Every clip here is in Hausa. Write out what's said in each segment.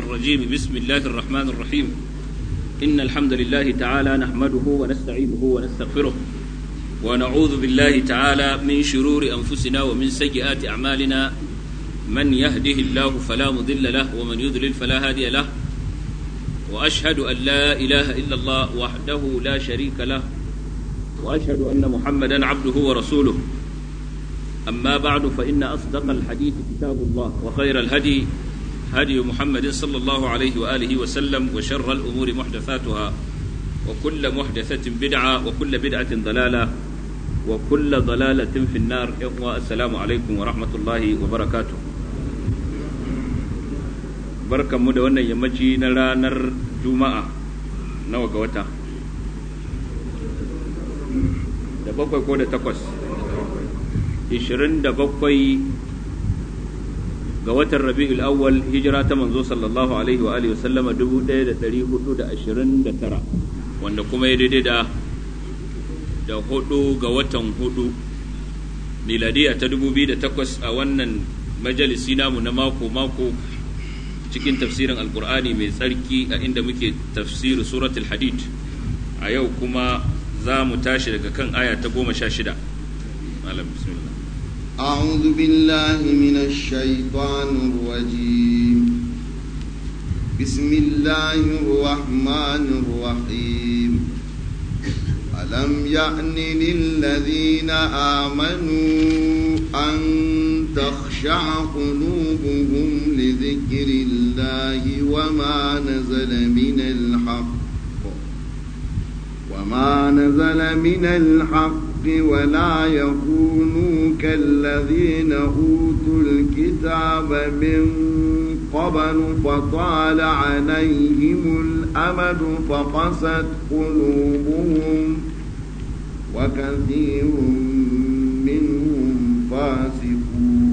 الرجيم بسم الله الرحمن الرحيم إن الحمد لله تعالى نحمده ونستعينه ونستغفره ونعوذ بالله تعالى من شرور أنفسنا ومن سيئات أعمالنا من يهده الله فلا مضل له ومن يضلل فلا هادي له وأشهد أن لا إله إلا الله وحده لا شريك له وأشهد أن محمدا عبده ورسوله أما بعد فإن أصدق الحديث كتاب الله وخير الهدي هدي محمد صلى الله عليه وآله وسلم وشر الأمور محدثاتها وكل محدثة بدعة وكل بدعة ضلالة وكل ضلالة في النار السلام عليكم ورحمة الله وبركاته barkan mu da wannan yammaci na ranar juma'a nawa ga wata da bakwai ko da takwas ishirin da bakwai ga watan rabi'ul awwal hijira ta manzo sallallahu alaihi wa alihi wasallama dubu ɗaya da ɗari hudu da ashirin da tara wanda kuma ya daidai da da hudu ga watan hudu miladiya ta dubu biyu da takwas a wannan majalisi namu na mako mako cikin tafsirin alkur'ani mai tsarki a inda muke tafsiri suratul hadid a yau kuma za mu tashi daga kan aya ta goma sha shida malam bismillah أعوذ بالله من الشيطان الرجيم بسم الله الرحمن الرحيم ألم يأن للذين آمنوا أن تخشع قلوبهم لذكر الله وما نزل من الحق وما نزل من الحق ولا يكونوا كالذين أوتوا الكتاب من قبل فطال عليهم الأمد فقست قلوبهم وكثير منهم فاسقون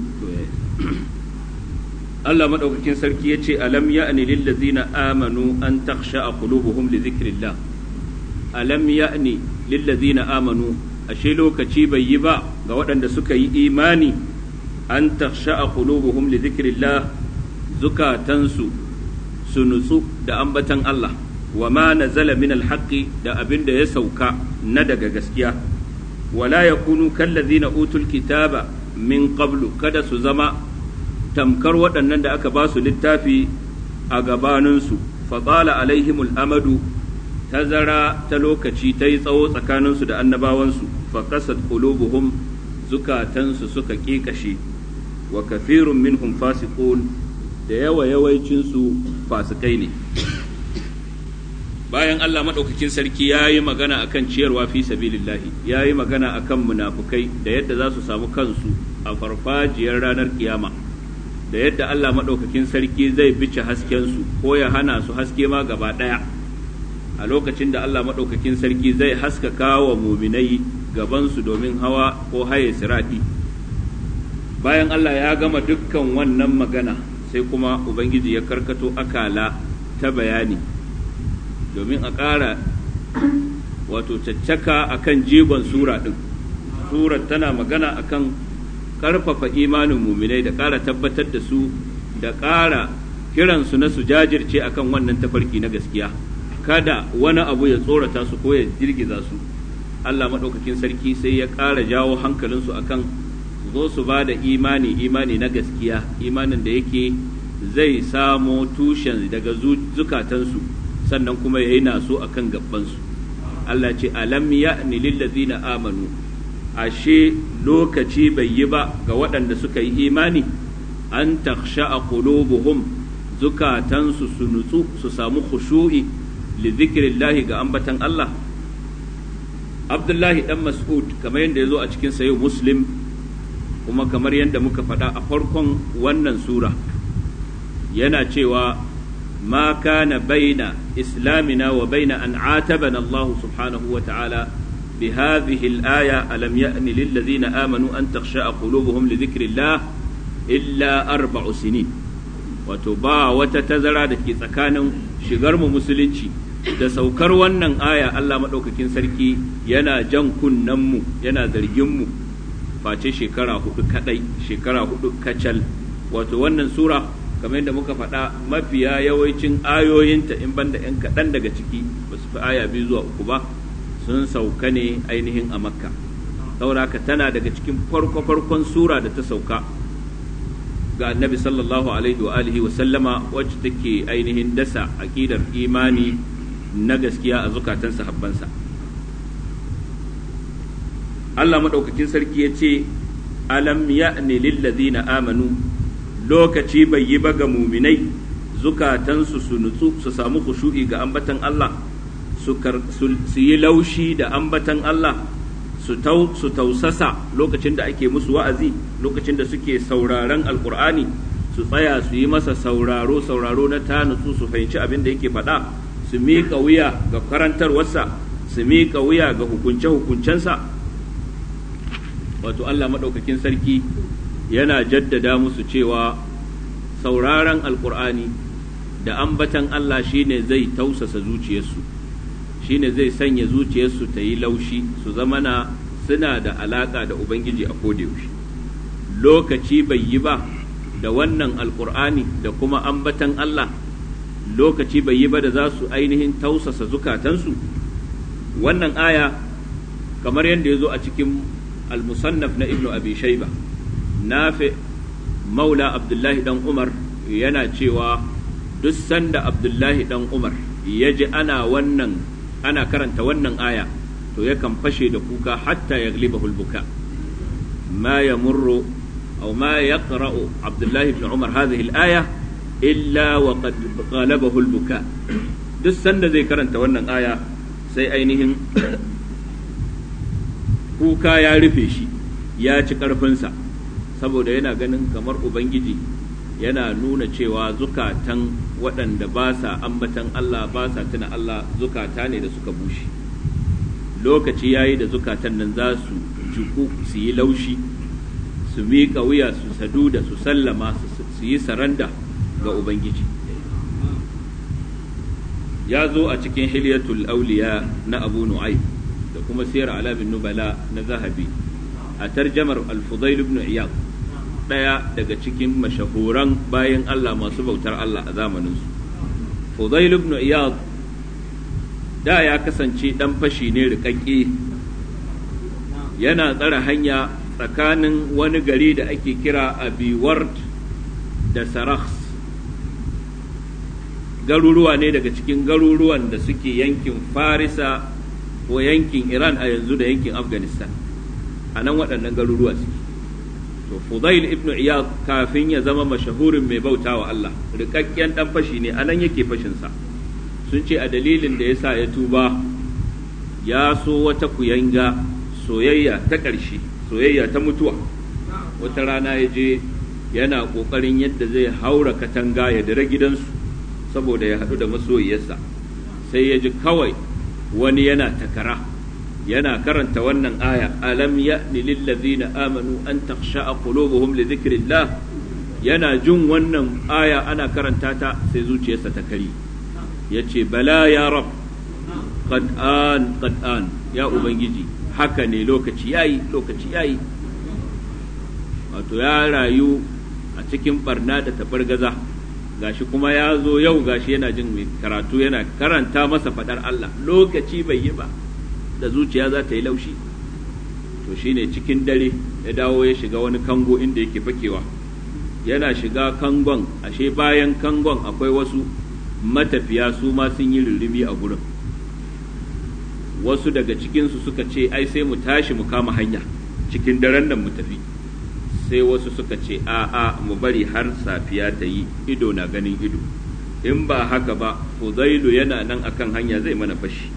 Allah madaukakin sarki ya ce alam ya'ni lil ladzina amanu an takhsha qulubuhum li dhikrillah alam ya'ni lil ladzina amanu ashe lokaci bai yi ba ga waɗanda suka yi imani an takhsha qulubuhum li dhikrillah zukatansu su nutsu da ambatan Allah wa ma nazala min alhaqi da abin da ya sauka na daga gaskiya wala yakunu kallazina utul kitaba min qablu kada su zama tamkar waɗannan da aka ba su littafi a gabaninsu fatsala alaihimul amadu tazara ta lokaci ta yi tsawo tsakaninsu da annabawansu faƙasat qulubuhum zukatansu suka ƙiƙashe wa kafirun minhum fasiqun da yawa yawancinsu fasikai ne bayan Allah maɗaukakin sarki ya yi magana akan ciyarwa fi sabilillahi ya yi magana akan munafukai da yadda za su samu kansu a farfajiyar ranar kiyama da yadda Allah maɗaukakin sarki zai bice haskensu ko ya hana su haske ma gaba ɗaya a lokacin da Allah maɗaukakin sarki zai haskaka wa muminai gabansu domin hawa ko haye siraɗi bayan Allah ya gama dukkan wannan magana sai kuma Ubangiji ya karkato akala ta bayani domin a ƙara wato caccaka akan jigon sura ɗin surar tana magana akan ƙarfafa imanin muminai da ƙara tabbatar da su da ƙara kiransu na su jajirce akan wannan tafarki na gaskiya kada wani abu ya tsorata su ko ya girgiza su Allah maɗaukakin sarki sai ya ƙara jawo hankalinsu akan zo su ba da imani imani na gaskiya imanin da yake zai samo tushen daga zukatansu sannan kuma ya yi naso akan gabansu Allah ce alam ya'ni lillazina amanu ashe lokaci bai yi ba ga waɗanda suka yi imani an taksha a qulubuhum zukatansu su nutsu su samu khushu'i li zikrillahi ga ambatan Allah Abdullahi dan Mas'ud kamar yadda ya zo a cikin sayo Muslim kuma kamar yadda muka faɗa a farkon wannan sura yana cewa ma kana baina islamina wa baina an atabana Allah subhanahu wa ta'ala بهذه الآية ألم يأن للذين آمنوا أن تخشع قلوبهم لذكر الله إلا أربع سنين وتبا وتتزرع دكي سكان شغرم مسلنشي da saukar wannan aya Allah maɗaukakin sarki yana jan kunnenmu yana zarginmu face shekara hudu kadai shekara hudu kacal wato wannan sura kamar yadda muka faɗa mafiya yawancin ayoyinta in banda 'yan kaɗan daga ciki ba su fi aya biyu zuwa uku ba sun sauka ne ainihin a makka sauraka tana daga cikin farko-farkon sura da ta sauka ga annabi sallallahu alaihi wa alihi wa sallama wacce take ainihin dasa aƙidar imani na gaskiya a zukatan sahabbansa Allah maɗaukakin sarki ya ce alam ya'ni lillazina amanu lokaci bai yi ba ga muminai zukatansu su nutsu su samu khushu'i ga ambatan Allah su yi laushi da ambatan Allah su tausasa lokacin da ake musu wa'azi lokacin da suke sauraron alkur'ani su tsaya su yi masa sauraro sauraro na ta nutsu su fahimci abin da yake faɗa su miƙa wuya ga karantarwarsa su miƙa wuya ga hukunce-hukuncensa wato Allah maɗaukakin sarki yana jaddada musu cewa sauraron alkur'ani da ambatan Allah shine zai tausasa zuciyarsu shine zai sanya zuciyarsu ta yi laushi su zama na suna da alaka da Ubangiji a kodayaushe lokaci bai yi ba da wannan alkur'ani da kuma ambatan Allah lokaci bai yi ba da za su ainihin tausasa zukatansu wannan aya kamar yadda ya zo a cikin al-musannaf na ibnu abi shaiba nafi maula abdullahi dan umar yana cewa duk sanda abdullahi dan umar ya ji ana wannan ana karanta wannan aya to yakan fashe da kuka hatta ya glibahu buka ma yamurru aw ma yaqra'u abdullahi ibn umar hadhihi al-aya illa wa qad ghalabahu al-buka duk sanda zai karanta wannan aya sai ainihin kuka ya rufe shi ya ci ƙarfinsa saboda yana ganin kamar ubangiji yana nuna cewa zukatan waɗanda ba sa ambatan Allah ba sa tuna Allah zukata ne da suka bushe lokaci yayi da zukatan nan za su juku su yi laushi su miƙa wuya su sadu da su sallama su yi saranda ga ubangiji ya zo a cikin hilyatul auliya na abu nu'aym da kuma siyar alamin nubala na zahabi a tarjamar al-fudail ibn iyad daya daga cikin mashahuran bayan Allah masu bautar Allah a zamaninsu fudail ibn iyad da ya kasance dan fashi ne rikakke yana tsara hanya tsakanin wani gari da ake kira abiward da sarakhs garuruwa ne daga cikin garuruwan da suke yankin farisa ko yankin iran a yanzu da yankin afghanistan a nan waɗannan garuruwa suke to fudail ibn iyad kafin ya zama mashahurin mai bauta wa Allah rikakken dan fashi ne a nan yake fashinsa sun ce a dalilin da yasa ya tuba ya so wata kuyanga soyayya ta ƙarshe soyayya ta mutuwa wata rana ya je yana ƙoƙarin yadda zai haura katanga ya dare gidansu saboda ya haɗu da masoyiyarsa sai ya ji kawai wani yana takara yana karanta wannan aya alam ya'ni lillazina amanu an takhsha'a qulubuhum li dhikrillah yana jin wannan aya ana karanta ta sai zuciyarsa ta kari yace bala ya rab qad an qad an ya ubangiji haka ne lokaci yayi lokaci yayi wato ya rayu a cikin barna da tabargaza gashi kuma ya zo yau gashi yana jin mai karatu yana karanta masa fadar Allah lokaci bai yi ba da zuciya za ta yi laushi to shine cikin dare ya dawo ya shiga wani kango inda yake fakewa yana shiga kangon ashe bayan kangon akwai wasu matafiya su ma sun yi rurrubi a gurin wasu daga cikinsu suka ce ai sai mu tashi mu kama hanya cikin daren nan mu tafi sai wasu suka ce a'a mu bari har safiya ta yi ido na ganin ido in ba haka ba fuzailu yana nan akan hanya zai mana fashi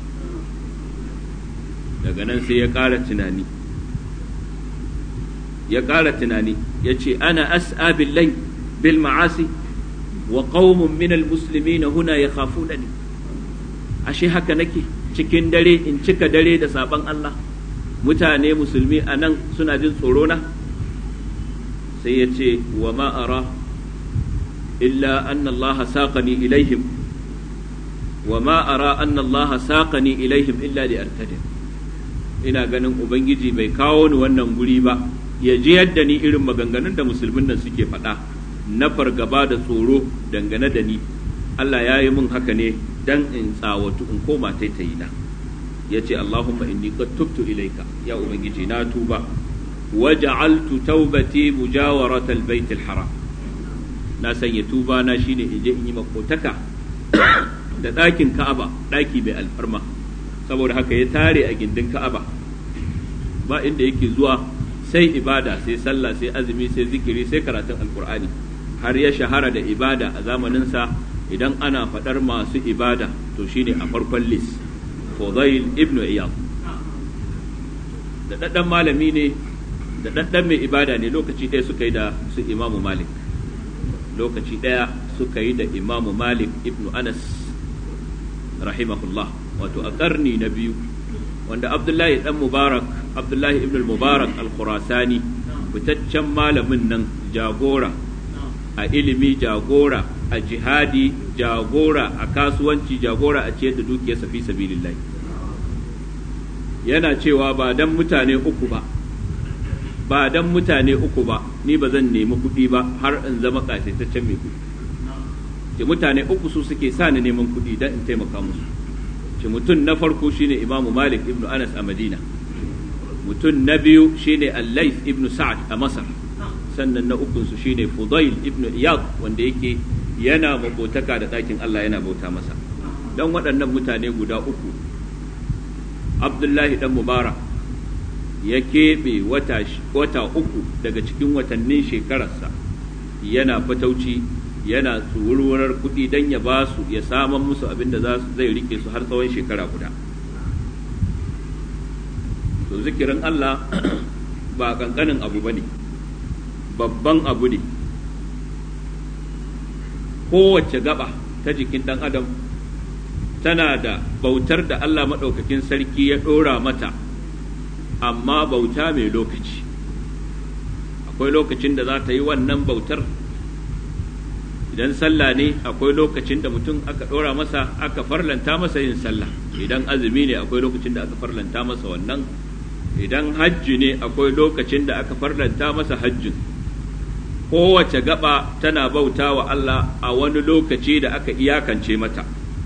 daga nan sai ya ƙara tunani ya ƙara tunani ya ce ana as'a billahi bil ma'asi wa qaumun min al muslimina huna yakhafunani ashe haka nake cikin dare in cika dare da saban Allah mutane musulmi a nan suna jin tsoro na sai ya ce wa ma ara illa anna Allah saqani ilaihim wa ma ara anna Allah saqani ilaihim illa li artadim ina ganin ubangiji bai kawo ni wannan guri ba ya je yadda ni irin maganganun da musulmin nan suke faɗa na fargaba da tsoro dangane da ni Allah ya yi min haka ne dan in tsawatu in koma taitayi na ya ce Allahumma inni qad tubtu ilaika ya ubangiji na tuba waja'altu taubati mujawaratal baitil haram na sanya tuba na shine in je in yi makotaka da ɗakin Ka'aba ɗaki mai alfarma saboda haka ya tare a gindin Ka'aba ba inda yake zuwa sai ibada sai sallah sai azumi sai zikiri sai karatun alkur'ani har ya shahara da ibada a zamaninsa idan ana faɗar masu ibada to shine a farkon lis Fudail ibn Iyad da ɗaɗɗan malami ne da ɗaɗɗan mai ibada ne lokaci ɗaya suka yi da su imamu Malik lokaci ɗaya suka yi da imamu Malik ibn Anas rahimahullah wato a ƙarni na biyu wanda Abdullahi ɗan Mubarak Abdullahi ibn Mubarak al-Khurasani fitaccen malamin nan jagora a ilimi jagora a jihadi jagora a kasuwanci jagora a ciyar da dukiyarsa fi sabilillah yana cewa ba dan mutane uku ba ba dan mutane uku ba ni ba zan nemi kuɗi ba har in zama ƙasaitaccen mai kuɗi ce mutane uku su suke sa ni neman kuɗi dan in taimaka musu ce mutum na farko shine imamu malik ibnu anas a madina mutum na biyu shine al-layth ibnu sa'ad a masar sannan na ukunsu shine Fudail ibn Iyad wanda yake yana mabotaka da ɗakin Allah yana bauta masa don waɗannan mutane guda uku Abdullahi dan Mubarak ya keɓe wata, wata uku daga cikin watannin shekararsa yana fatauci yana tsururar kuɗi don ya ba su ya saman musu abin da zai rike su har tsawon shekara guda to zikirin Allah ba ƙanƙanin abu ba ne babban abu ne kowace gaba ta jikin ɗan adam tana da bautar da Allah maɗaukakin sarki ya ɗora mata amma bauta mai lokaci akwai lokacin da za ta yi wannan bautar idan sallah ne akwai lokacin da mutum aka ɗora masa aka farlanta masa yin sallah idan azumi ne akwai lokacin da aka farlanta masa wannan idan hajji ne akwai lokacin da aka farlanta masa hajjin kowace gaba tana bauta wa Allah a wani lokaci da aka iyakance mata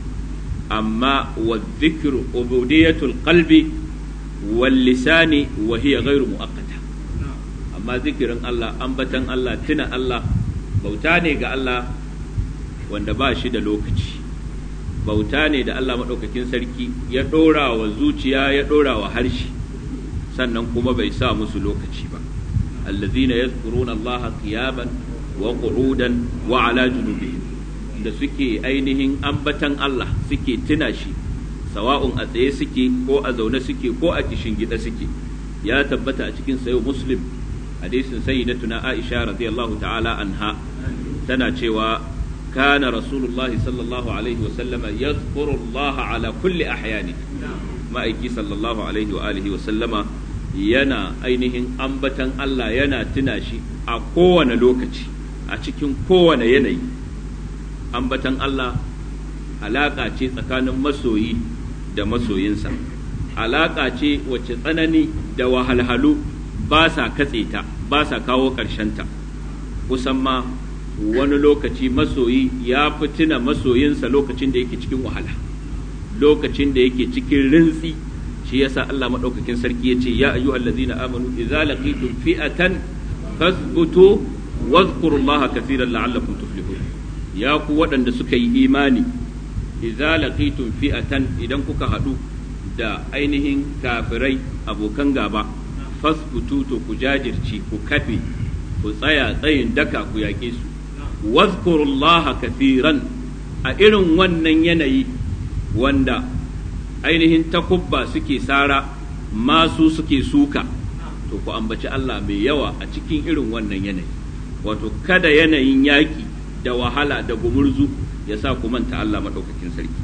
amma wa zikru ubudiyatul qalbi wal lisani wa hiya ghairu muaqqata amma zikirin Allah ambatan Allah tuna Allah bauta ne ga Allah wanda ba shi da lokaci bauta ne da Allah maɗaukakin sarki ya ɗora wa zuciya ya ɗora wa harshe sannan kuma bai sa musu lokaci ba الذين يذكرون الله قياما وقعودا وعلى جنوبهم da suke ainihin ambatan Allah suke tuna shi sawa'un a tsaye suke ko a zaune suke ko a gida suke ya tabbata a cikin sayo muslim hadisin sayyidatuna Aisha radiyallahu ta'ala anha tana cewa kana rasulullah sallallahu alaihi wa sallama yadhkuru Allah ala kulli ahyani ma'aiki sallallahu alaihi wa alihi wa sallama yana ainihin ambatan Allah yana tuna shi a kowane lokaci a cikin kowane yanayi ambatan Allah alaƙa ce tsakanin masoyi da masoyinsa alaƙa ce wacce tsanani da wahalhalu ba sa katse ta ba sa kawo ta kusan ma wani lokaci masoyi ya fi tuna masoyinsa lokacin da yake cikin wahala lokacin da yake cikin rintsi shi yasa Allah madaukakin sarki yace ya ayyuhal ladzina amanu idza laqitum fi'atan fasbutu wadhkurullaha katsiran la'allakum tuflihun ya ku waɗanda suka yi imani idza laqitum fi'atan idan kuka haɗu da ainihin kafirai abokan gaba fasbutu to ku jajirci ku kafe ku tsaya tsayin daka ku yaƙe su wadhkurullaha katsiran a irin wannan yanayi wanda ainihin takubba suke sara masu suke suka to ku ambaci Allah mai yawa a cikin irin wannan yanayi wato kada yanayin yaƙi da wahala da gumurzu ya sa ku manta Allah maɗaukakin sarki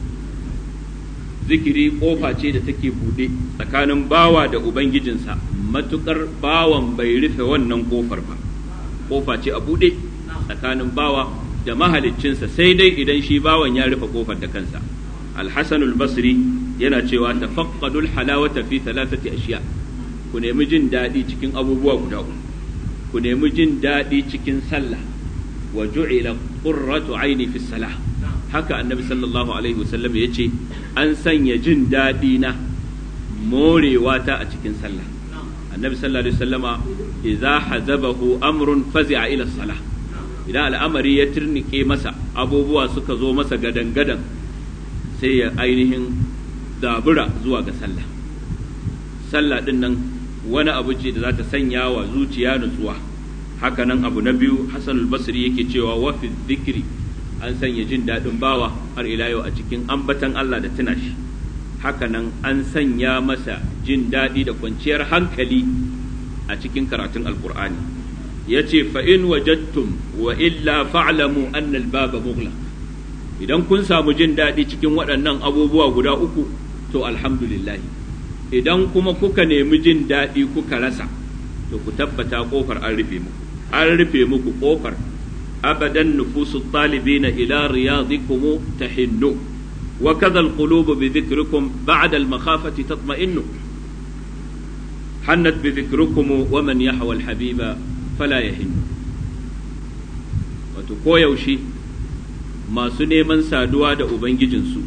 zikiri ƙofa ce da take buɗe tsakanin bawa da ubangijinsa matuƙar bawan bai rufe wannan ƙofar ba ƙofa ce a buɗe tsakanin bawa da mahaliccinsa sai dai idan shi bawan ya rufe ƙofar da kansa alhassanul basri yana cewa tafaqqadul halawata fi thalathati ashiya ku nemi jin daɗi cikin abubuwa guda uku ku nemi jin daɗi cikin sallah wa ju'ila qurratu aini fi salah haka annabi sallallahu alaihi wasallam ya ce an sanya jin daɗi na morewa ta a cikin sallah annabi sallallahu alaihi wasallama idza hazabahu amrun fazi'a ila salah idan al'amari ya turnike masa abubuwa suka zo masa gadan gadan sai ya ainihin zabura zuwa ga sallah sallah din nan wani abu ce da za ta sanya wa zuciya nutsuwa haka nan abu na biyu hasan al-basri yake cewa wa fi dhikri an sanya jin daɗin bawa har ila yau a cikin ambatan Allah da tuna shi haka nan an sanya masa jin daɗi da kwanciyar hankali a cikin karatun alkur'ani ya ce fa'in wajattum wa illa fa'lamu anna al-baba mughlaq idan kun samu jin daɗi cikin waɗannan abubuwa guda uku to alhamdulillahi idan kuma kuka nemi jin daɗi kuka rasa to ku tabbata ƙofar an rufe muku an rufe muku ƙofar abadan nufusu talibina ila riyadikum tahinnu wa kadha alqulub bi dhikrikum ba'da al-makhafati tatma'innu hannat bi dhikrikum wa man yahwa al-habiba fala yahinnu wato koyaushe masu neman saduwa da ubangijinsu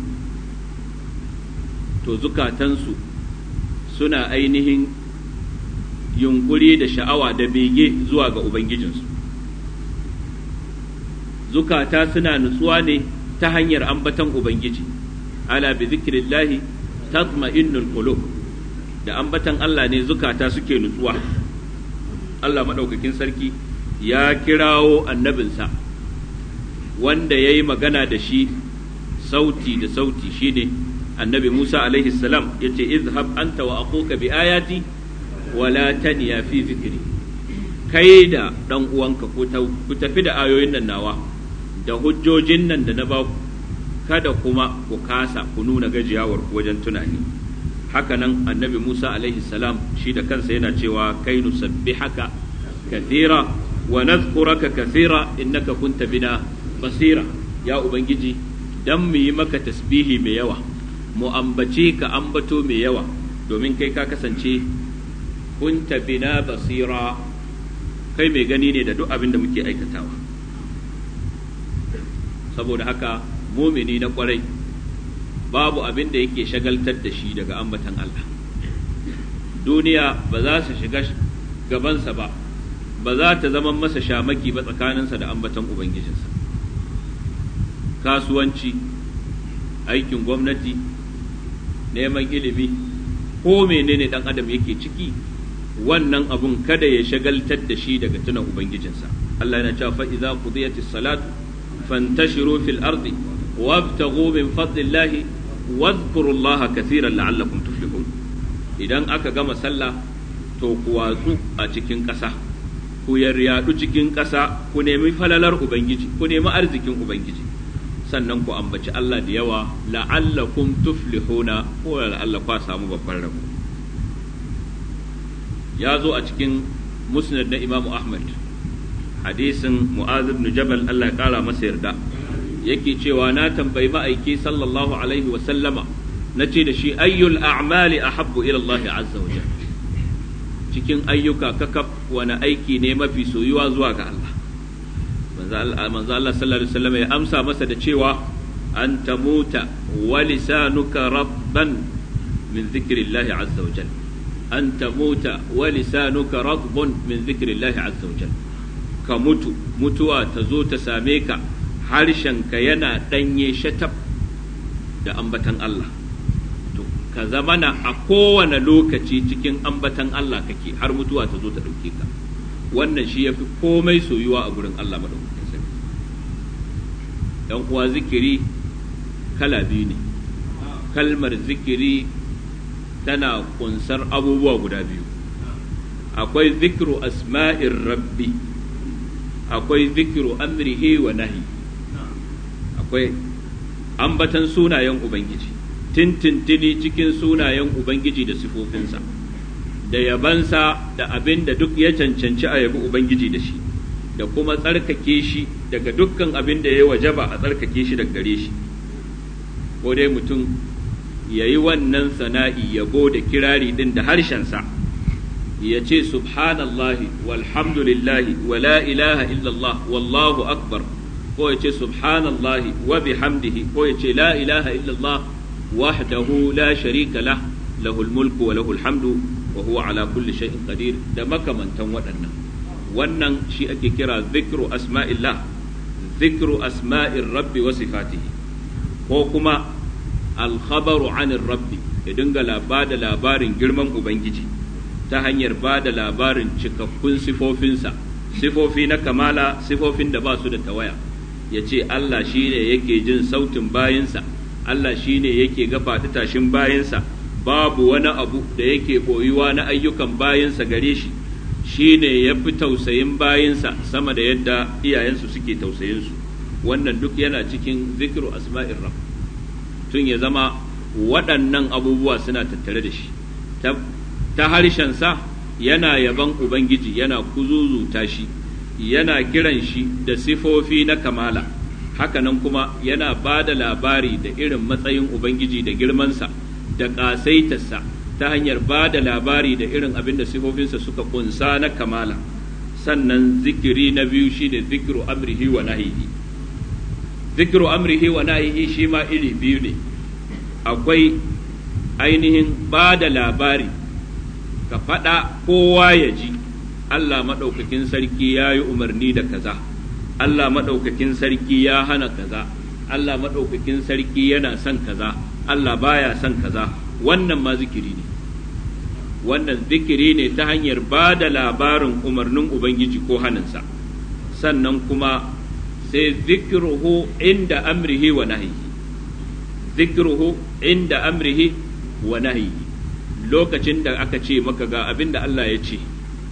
to zukatansu suna ainihin yunkuri da sha'awa da bege zuwa ga Ubangijinsu. Zukata suna nutsuwa ne ta hanyar ambatan Ubangiji, ala bi zikirillahi tatma'innul qulub da ambatan Allah ne zukata suke nutsuwa. Allah maɗaukakin sarki ya kirawo annabinsa wanda ya yi magana da shi sauti da sauti shine annabi Musa alaihi salam ya ce izhab anta wa akuka bi ayati wala taniya fi zikiri kai da ɗan uwanka ku tafi da ayoyin nan nawa da hujjojin nan da na ba kada kuma ku kasa ku nuna gajiyawar ku wajen tunani haka nan annabi Musa alaihi salam shi da kansa yana cewa kai nusabbihaka kathira wa nadhkuraka kathira innaka kunta bina basira ya ubangiji dan mu yi maka tasbihi mai yawa mu ambace ka ambato mai yawa domin kai ka kasance kunta bina basira kai mai gani ne da duk abin da muke aikatawa saboda haka mumini na kwarai babu abin da yake shagaltar da shi daga ambatan Allah duniya ba za su shiga gabansa ba ba za ta zama masa shamaki ba tsakaninsa da ambatan ubangijinsa kasuwanci aikin gwamnati neman ilimi ko menene dan adam yake ciki wannan abun kada ya shagaltar da shi daga tuna ubangijinsa Allah yana cewa fa idza qudiyatis salatu fantashiru fil ardi wabtaghu min fadlillahi wadhkurullaha kathiran la'allakum tuflihun idan aka gama sallah to ku watsu a cikin ƙasa ku yaryadu cikin ƙasa ku nemi falalar ubangiji ku nemi arzikin ubangiji sannan ku ambaci Allah da yawa la'allakum tuflihuna ko la'alla ku samu babban rabo ya zo a cikin musnad na Imam Ahmad hadisin Mu'adh ibn Jabal Allah ya kara masa yarda yake cewa na tambayi ma'aiki sallallahu alaihi wa sallama na ce da shi ayyul a'mali ahabbu ila Allah azza wa jalla cikin ayyuka kakaf wani aiki ne mafi soyuwa zuwa ga Allah manzo Allah sallallahu alaihi wasallam ya amsa masa da cewa an tamuta wa lisanuka rabban min dhikrillahi azza wa jalla an tamuta wa lisanuka radbun min dhikrillahi azza wa jalla ka mutu mutuwa ta zo ta same ka harshenka yana danye shatab da ambatan Allah to ka zamana a kowane lokaci cikin ambatan Allah kake har mutuwa ta zo ta ɗauke ka wannan shi ya fi komai soyuwa a gurin Allah maɗaukakin sarki ‘yan uwa zikiri kala biyu ne kalmar zikiri tana kunsar abubuwa guda biyu akwai zikiru asma'ir rabbi akwai zikiru amrihi wa nahi akwai ambatan sunayen ubangiji tintintini cikin sunayen ubangiji da sifofinsa da yabansa da abin da duk ya cancanci a yabi ubangiji da shi da kuma tsarkake shi daga dukkan abin da ya wajaba a tsarkake shi daga gare shi ko dai mutum ya yi wannan sana'i yabo da kirari din da harshensa ya ce subhanallahi walhamdulillahi wa la ilaha illallah wallahu akbar ko ya ce subhanallahi wa bihamdihi ko ya ce la ilaha illallah wahdahu la sharika lah lahul mulku wa lahul hamdu wa huwa ala kulli shay'in qadir da makamantan waɗannan wannan shi ake kira zikru asma'illah zikru asma'ir rabbi wa sifatihi ko kuma alkhabaru anir rabbi ya dinga ba da labarin girman ubangiji ta hanyar ba da labarin cikakkun sifofinsa sifofi na kamala sifofin da ba su da tawaya ya ce Allah shi ne yake jin sautin bayinsa Allah shi ne yake gafa tashin bayinsa babu wani abu da yake boyuwa na ayyukan bayinsa gare shi shi ne ya fi tausayin bayinsa sama da yadda iyayensu suke tausayinsu wannan duk yana cikin zikiru asma'ir rabb tun ya zama waɗannan abubuwa suna tattare da shi ta harshensa yana yaban ubangiji yana kuzuzuta shi yana kiran shi da sifofi na kamala hakanan kuma yana ba da labari da irin matsayin ubangiji da girmansa da ƙasaitarsa ta hanyar ba da labari da irin abin da sifofinsa suka kunsa na kamala sannan zikiri na biyu shine zikiru amrihi wa nahihi zikiru amrihi wa nahihi shi ma iri biyu ne akwai ainihin ba da labari ka faɗa kowa ya ji Allah maɗaukakin sarki ya yi umarni da kaza Allah maɗaukakin sarki ya hana kaza Allah maɗaukakin sarki yana son kaza Allah baya son kaza wannan ma zikiri ne wannan zikiri ne ta hanyar ba da labarin umarnin Ubangiji ko haninsa sannan kuma sai zikiruhu inda amrihi wa nahyihi zikruhu inda amrihi wa nahyi lokacin da aka ce maka ga abin da Allah ya ce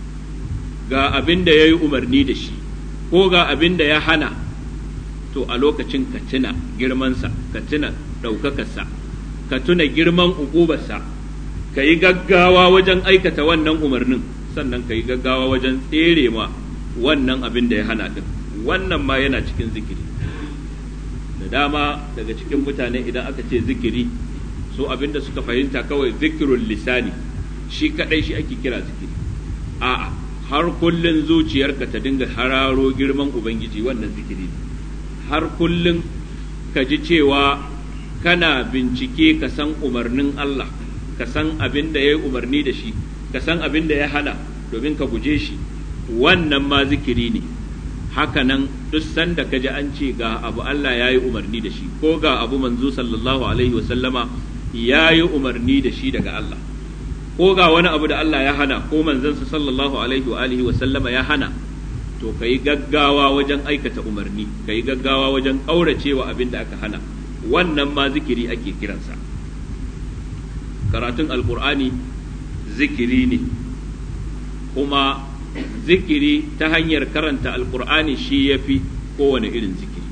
ga abin da ya yi umarni da shi ko ga abin da ya hana to a lokacin ka tuna girmansa ka tuna ɗaukakarsa ka tuna girman ugubarsa ka yi gaggawa wajen aikata wannan umarnin sannan ka yi gaggawa wajen tsere ma wannan abin da ya hana din wannan ma yana cikin zikiri da dama daga cikin mutane idan aka ce zikiri so abinda suka fahimta kawai zikirul lisani shi kadai shi ake kira zikiri a'a har kullun zuciyarka ta dinga hararo girman ubangiji wannan zikiri ne har kullun ka ji cewa kana bincike ka san umarnin Allah ka san abin da ya yi umarni da shi ka san abin da ya hana domin ka guje shi wannan ma zikiri ne hakanan duk sanda ka ji an ce ga abu Allah ya yi umarni da shi ko ga abu manzo sallallahu alaihi wasallama ya yi umarni da shi daga Allah ko ga wani abu da Allah ya hana ko manzansa sallallahu alaihi wa alihi wasallama ya hana to ka yi gaggawa wajen aikata umarni ka yi gaggawa wajen ƙauracewa abin da aka hana wannan ma zikiri ake kiransa karatun alkur'ani zikiri ne kuma zikiri ta hanyar karanta alkur'ani shi ya fi kowane irin zikiri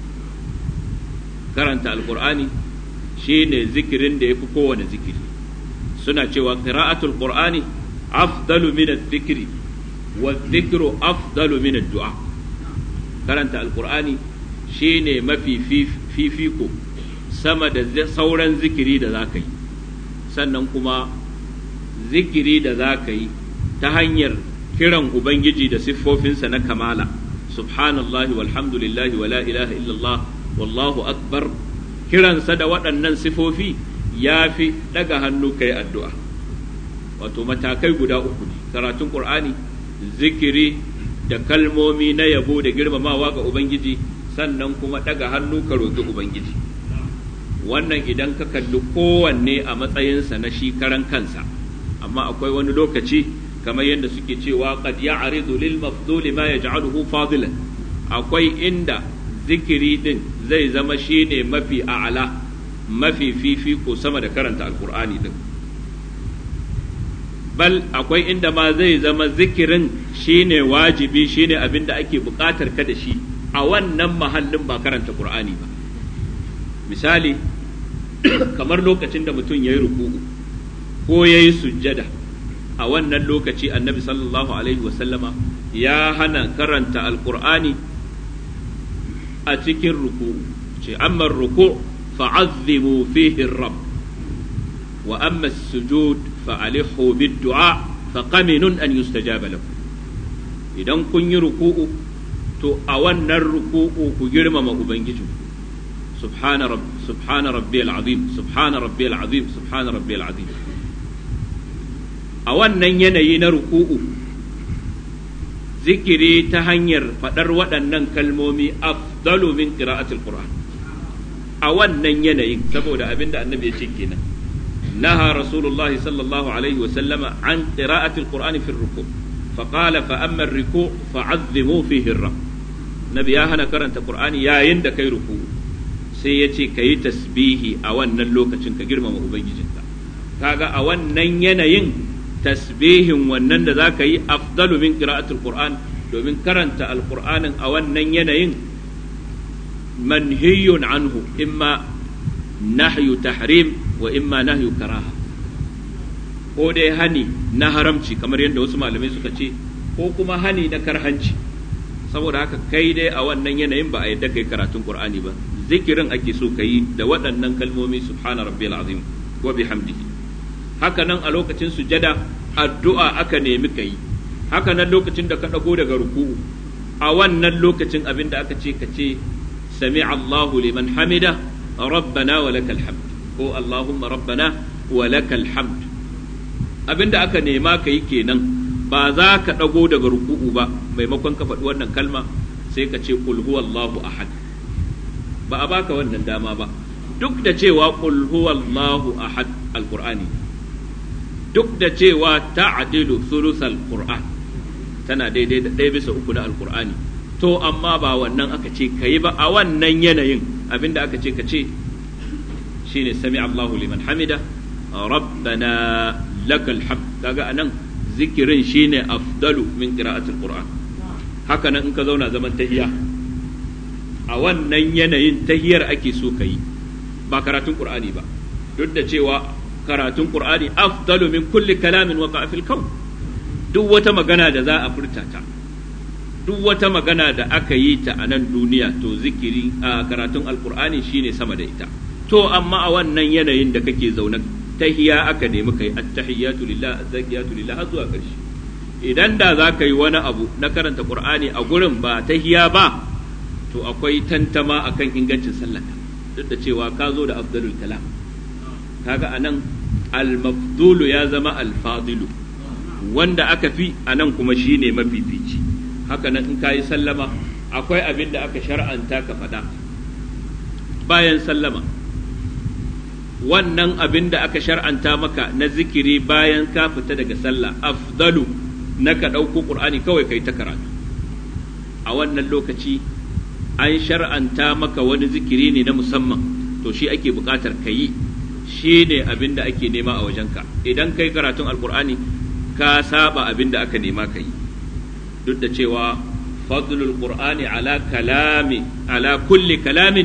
karanta alkur'ani shi ne zikirin da ya fi kowane zikiri suna cewa qira'atul qur'ani afdalu min zikiri wa dhikru afdalu min du'a karanta alkur'ani shi ne mafi fifiko sama da sauran zikiri da za ka yi sannan kuma zikiri da za ka yi ta hanyar kiran Ubangiji da siffofinsa na kamala subhanallahi walhamdulillahi wa la ilaha illallah wallahu akbar kiransa da waɗannan sifofi ya fi ɗaga hannu kai addu'a wato matakai guda uku ne karatun ƙur'ani zikiri da kalmomi na yabo da girmamawa ga Ubangiji sannan kuma ɗaga hannu ka roƙi Ubangiji wannan idan ka kalli kowanne a matsayinsa na shi karan kansa amma akwai wani lokaci kamar yadda suke cewa qad ya'ridu lil mafdul ma yaj'aluhu fadilan akwai inda zikiri din zai zama shine mafi a'ala mafi fifiko sama da karanta alqur'ani din bal akwai inda ma zai zama zikirin shine wajibi shine abin da ake buƙatar ka da shi a wannan mahallin ba karanta qur'ani ba misali kamar lokacin da mutum ya yi ruku'u ko ya yi sujjada a wannan lokaci annabi sallallahu alaihi wasallama ya hana karanta alkur'ani a cikin ruku ce amma ruku fa'azzimu fihi rabb wa amma sujud fa'alihu bid-du'a faqaminun an yustajaba lakum idan kun yi ruku'u to a wannan ruku'u ku girmama ubangiji subhana rabb subhana rabbiyal azim subhana rabbiyal azim subhana rabbiyal azim a wannan yanayi na ruku'u zikiri ta hanyar faɗar waɗannan kalmomi afdalu min qira'atil qur'an a wannan yanayin saboda abinda annabi ya ce kenan naha rasulullahi sallallahu alaihi wa sallama an qira'atil qur'ani fi ruku فقال فأما الركوع فعظموا فيه الرب نبي ya hana karanta qur'ani yayin da kai ruku sai ya ce ka yi tasbihi a wannan lokacin ka girmama ubangijinka kaga a wannan yanayin tasbihin wannan da za ka yi afdalu min qira'atul qur'an domin karanta alqur'anin a wannan yanayin manhiyun anhu imma nahyu tahrim wa imma nahyu karaha ko dai hani na haramci kamar yadda wasu malamai suka ce ko kuma hani na karhanci saboda haka kai dai a wannan yanayin ba a yadda kai karatun qur'ani ba zikirin ake so ka yi da waɗannan kalmomi subhana rabbiyal azim wa bihamdihi haka nan a lokacin sujada addu'a aka nemi ka yi haka nan lokacin da ka ɗago daga ruku'u a wannan lokacin abin da aka ce ka ce sami Allahu liman hamida rabbana wa lakal hamd ko Allahumma rabbana wa lakal hamd abin da aka nema ka yi kenan ba za ka ɗago daga ruku'u ba maimakon ka faɗi wannan kalma sai ka ce qul huwallahu ahad ba a baka wannan dama ba duk da cewa qul huwallahu ahad alqur'ani duk da cewa ta'dilu thuluthal qur'an tana daidai da ɗaya bisa uku na alqur'ani to amma ba wannan aka ce kayi ba a wannan yanayin abinda aka ce ka ce shine sami Allahu liman hamida rabbana lakal hamd kaga anan zikirin shine afdalu min qira'atil qur'an haka nan in ka zauna zaman tahiyya a wannan yanayin tahiyar ake so ka yi ba karatun qur'ani ba duk da cewa karatun qur'ani afdalu min kulli kalamin waqa fil kawn duk wata magana da za a furta ta duk wata magana da aka yi ta a nan duniya to zikiri a karatun alqur'ani shine sama da ita to amma a wannan yanayin da kake zaune tahiya aka nemi kai attahiyatu lillah azzakiyatu lillah har zuwa ƙarshe idan da za ka yi wani abu na karanta qur'ani a gurin ba tahiya ba to akwai tantama akan ingancin sallaka duk da cewa ka zo da afdalul kalam kaga anan al-mafdulu ya zama al-fadilu wanda aka fi anan kuma shine mafifici haka nan in kayi sallama akwai abin da aka shar'anta ka faɗa bayan sallama wannan abin da aka shar'anta maka na zikiri bayan ka fita daga sallah afdalu na ka ɗauko ƙur'ani kawai kai ta karatu a wannan lokaci an shar'anta maka wani zikiri ne na musamman to shi ake buƙatar ka yi shi ne abin da ake nema a wajenka idan kai karatun alƙur'ani ka saba abin da aka nema ka yi duk da cewa fadlul qur'ani ala kalami ala kulli kalamin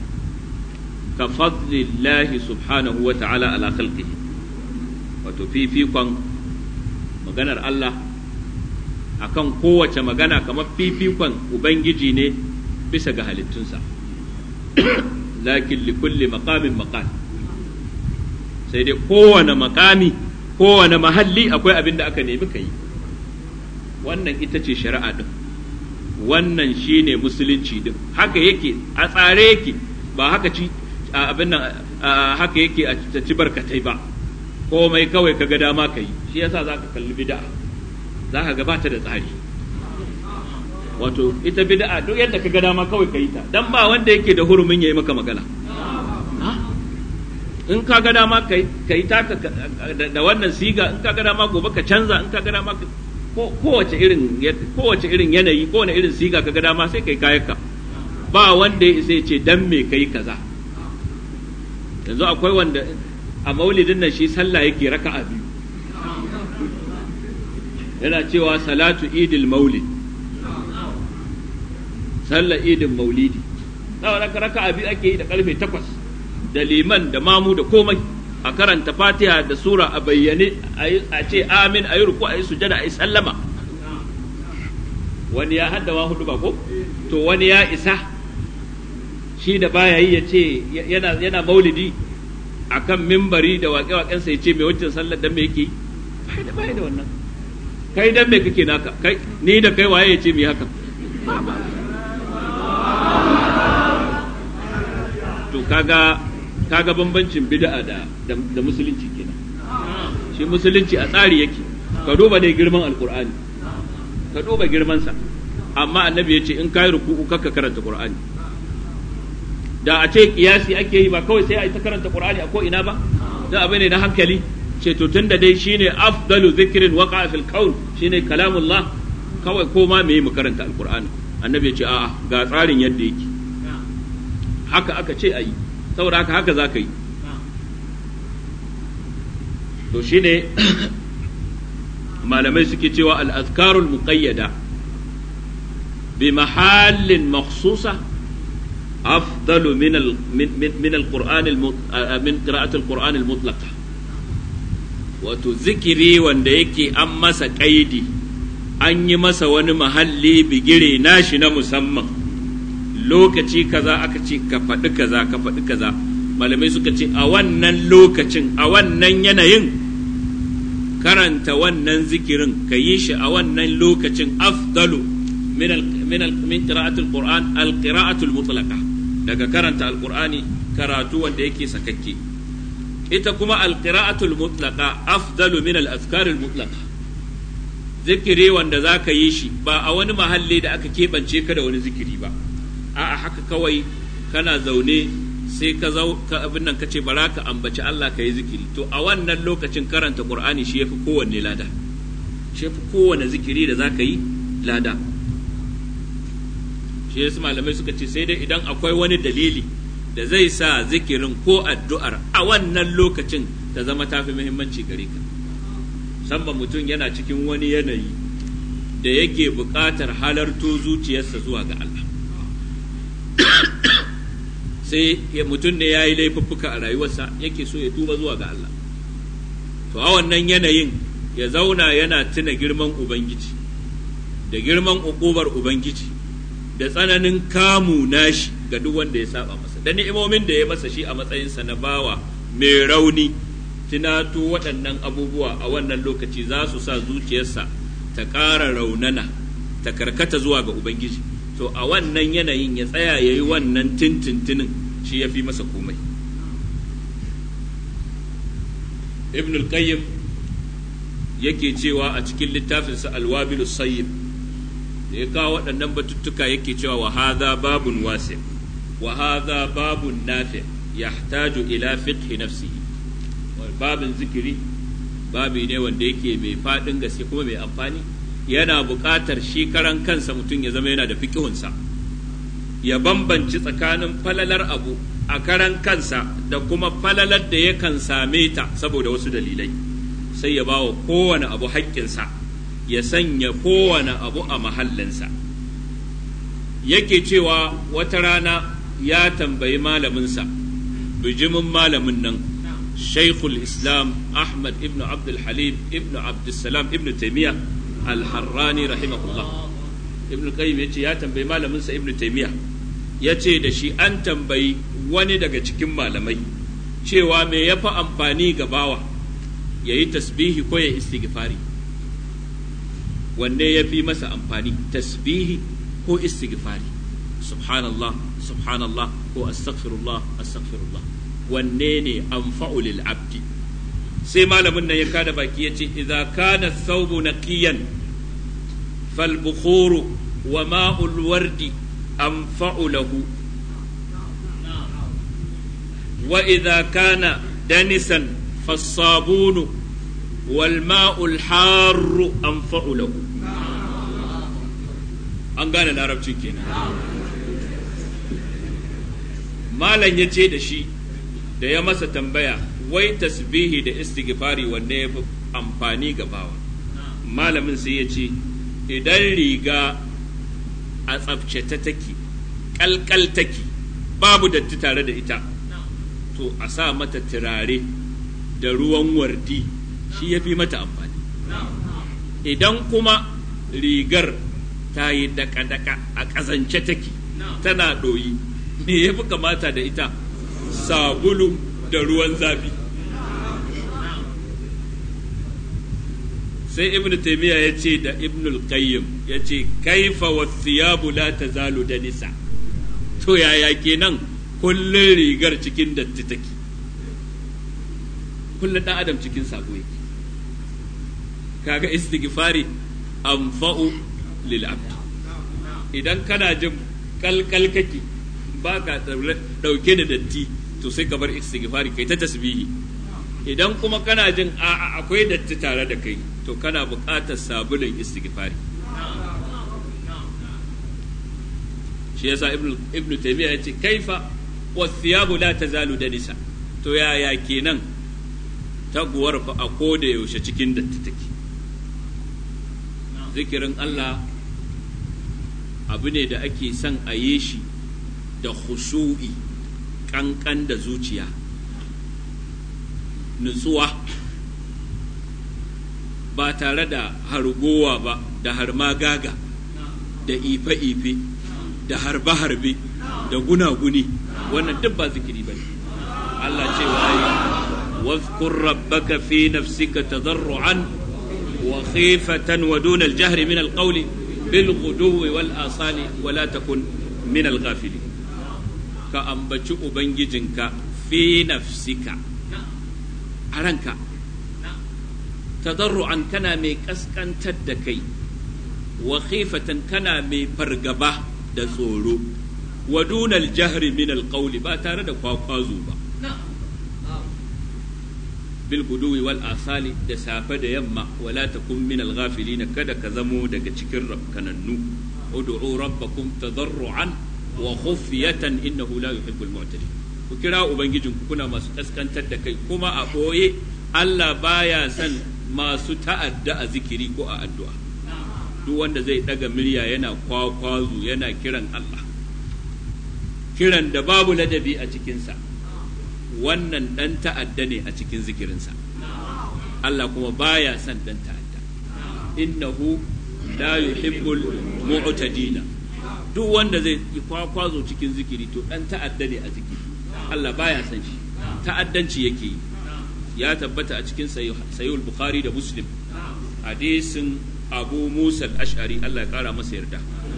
ka fadlillahi subhanahu wa ta'ala ala khalqihi wato fifikon maganar Allah akan kowace magana kamar fifikon ubangiji ne bisa ga halittunsa lakin li kulli maqamin maqal sai dai kowane makami kowane mahalli akwai abin da aka nemi ka yi wannan ita ce shari'a din wannan shine musulunci din haka yake a tsare yake ba haka ci abin nan haka yake a ci barkatai ba komai kawai kaga dama ka yi shi yasa za ka kalli bid'a za ka gabata da tsari wato ita bid'a duk yadda ka ga dama kawai ka yi ta dan ba wanda yake da hurumin yayi maka magana in ka ga dama ka yi taka da wannan siga in ka ga dama gobe ka canza in ka ga dama kowace irin kowace irin yanayi kowane irin siga ka ga dama sai kai kayanka ba wanda ya isa ya ce dan me kai kaza yanzu akwai wanda a maulidin nan shi sallah yake raka'a biyu yana cewa salatu idil maulid sallar idin maulidi na raka'a biyu ake yi da karfe takwas da liman da mamu da komai a karanta fatiha da sura a bayyane a ce amin a yi ruku a yi sujada a yi sallama wani ya haddawa hudu ba ko to wani ya isa shi da baya yi ya ce yana yana maulidi akan mimbari da waƙe-waƙensa ya ce mai wancan sallar dan me yake yi bai da bai da wannan kai dan me kake naka kai ni da kai waye ya ce mi haka to kaga kaga bambancin bid'a da da musulunci kenan shi musulunci a tsari yake ka duba dai girman alqur'ani ka duba girman sa amma annabi ya ce in kai ruku'u kakka karanta qur'ani da a ce kiyasi ake yi ba kawai sai a yi ta karanta qur'ani a ko ina ba da abu ne na hankali ce to tunda dai shine afdalu zikrin waqa fil kaun shine kalamullah kawai ko ma me mu karanta alqur'ani annabi ya ce a'a ga tsarin yadda yake haka aka ce ayi saboda haka haka za ka yi to shine malamai suke cewa al-azkarul muqayyada bi mahallin makhsusa أفضل من ال من من, من القرآن المط... من قراءة القرآن المطلقة وتذكري wanda yake an masa ƙaidi an yi masa wani mahalli bigire nashi na musamman lokaci kaza aka ce ka faɗi kaza ka faɗi kaza malamai suka ce a wannan lokacin a wannan yanayin karanta wannan zikirin ka yi shi a wannan lokacin afdalu min min min qira'atul qur'an al qira'atul mutlaqa daga karanta alqur'ani karatu wanda yake sakakke ita kuma alqira'atul mutlaqa afdalu min al-azkar al-mutlaqa zikiri wanda zaka yi shi ba a wani mahalli da aka keɓance ka da wani zikiri ba a'a haka kawai kana zaune sai ka zau ka abin nan kace bara ka ambaci Allah ka yi zikiri to a wannan lokacin karanta qur'ani shi yafi kowanne lada shi yafi kowanne zikiri da zaka yi lada shi yasa malamai suka ce sai dai idan akwai wani dalili da zai sa zikirin ko addu'ar a wannan lokacin ta zama tafi muhimmanci gare ka musamman mutum yana cikin wani yanayi da yake buƙatar halarto zuciyarsa zuwa ga Allah sai mutum ne ya yi laifuffuka a rayuwarsa yake so ya tuba zuwa ga Allah to a wannan yanayin ya zauna yana tuna girman Ubangiji da girman uƙubar Ubangiji da tsananin kamu nashi ga duk wanda ya saba masa da ni'imomin da ya masa shi a matsayinsa na bawa mai rauni tunato waɗannan abubuwa a wannan lokaci za su sa zuciyarsa ta ƙara raunana ta karkata zuwa ga ubangiji to a wannan yanayin ya tsaya ya yi wannan tintintinin shi ya fi masa komai ibn al-qayyim yake cewa a cikin littafinsa alwabilus sayyib da ya kawo waɗannan batuttuka yake cewa wa hadha babun wasi wa hadha babun nafi yahtaju ila fiqhi nafsihi babin zikiri babi ne wanda yake mai faɗin gaske kuma mai amfani yana buƙatar shi karan kansa mutum ya zama yana da fiƙihunsa ya bambanci tsakanin falalar abu a karan kansa da kuma falalar da yakan same ta saboda wasu dalilai sai ya ba wa kowane abu haƙƙinsa ya sanya kowane abu a mahallinsa yake cewa wata rana ya tambayi malaminsa bijimin malamin nan shaikhul islam ahmad ibn abdul halim ibn abdulsalam ibn taimiyya al-harrani rahimahullah ibn qayyim yace ya tambayi malaminsa ibn taimiyya yace da shi an tambayi wani daga cikin malamai cewa me yafi amfani ga bawa yayi tasbihi ko ya istighfari wanne ya fi masa amfani tasbihi ko istighfari subhanallah subhanallah ko astaghfirullah astaghfirullah wanne ne anfa'u lil abdi sai malamin nan ya kada baki ya ce idza kana thawbu naqiyan fal bukhuru wa ma'ul wardi anfa'u lahu wa idza kana danisan فالصابون والماء الحار أنفع له an gane larabcin kenan malam ya ce da shi da ya masa tambaya wai tasbihi da istighfari wanne ya fi amfani ga bawa malamin sai ya ce idan riga a tsafce ta take kalkal take babu datti tare da ita to a sa mata turare da ruwan wardi shi ya fi mata amfani idan kuma rigar ta yi daka-daka a ƙazance take tana ɗoyi me ya fi kamata da ita sabulu da ruwan zafi sai ibnu taymiya ya ce da ibnu al-qayyim ya ce kaifa wathiyabu la tazalu da nisa to yaya kenan kullun rigar cikin datti take kullun dan adam cikin sabo yake kaga istighfari anfa'u lil abd idan kana jin kalkal kake baka dauke da datti to sai ka bar istighfari kai ta tasbihi idan kuma kana jin a'a akwai datti tare da kai to kana buƙatar sabulun istighfari shi yasa ibnu ibnu taymiya yace kaifa wathiyabu la tazalu danisa to yaya kenan taguwar fa a koda yaushe cikin datti take zikirin Allah abu ne da ake son a yi shi da khushu'i kankan da zuciya nutsuwa ba tare da hargowa ba da harmagaga da ife-ife da harbe-harbe da gunaguni wannan duk ba zikiri ba ne Allah ce wa yi واذكر ربك في نفسك تضرعا وخيفة ودون الجهر من القول بالغدو والآصال ولا تكن من الغافلين كأنبتش أبنججنك في نفسك أرنك tadarru'an kana mai kaskantar da kai wa khifatan kana mai fargaba da tsoro wa dunal jahri min alqawli ba tare da kwakwazo ba bil guduwi wal asali da safe da yamma wala takun min al ghafilin kada ka zamo daga cikin rabkanannu ud'u rabbakum tadarru'an wa khufyatan innahu la yuhibbul mu'tadin ku kira ubangijinku kuna masu kaskantar da kai kuma a boye Allah baya son masu ta'adda a zikiri ko a addu'a duk wanda zai daga murya yana kwakwazo yana kiran Allah kiran da babu ladabi a cikinsa wannan ɗan ta'adda ne a cikin zikirinsa Allah kuma baya son ɗan ta'adda innahu la yuhibbul mu'tadina duk wanda zai yi kwakwazo cikin zikiri to ɗan ta'adda ne a zikiri Allah baya son shi ta'addanci yake yi ya tabbata a cikin sayul bukhari da muslim hadisin abu musa al-ash'ari Allah ya kara masa yarda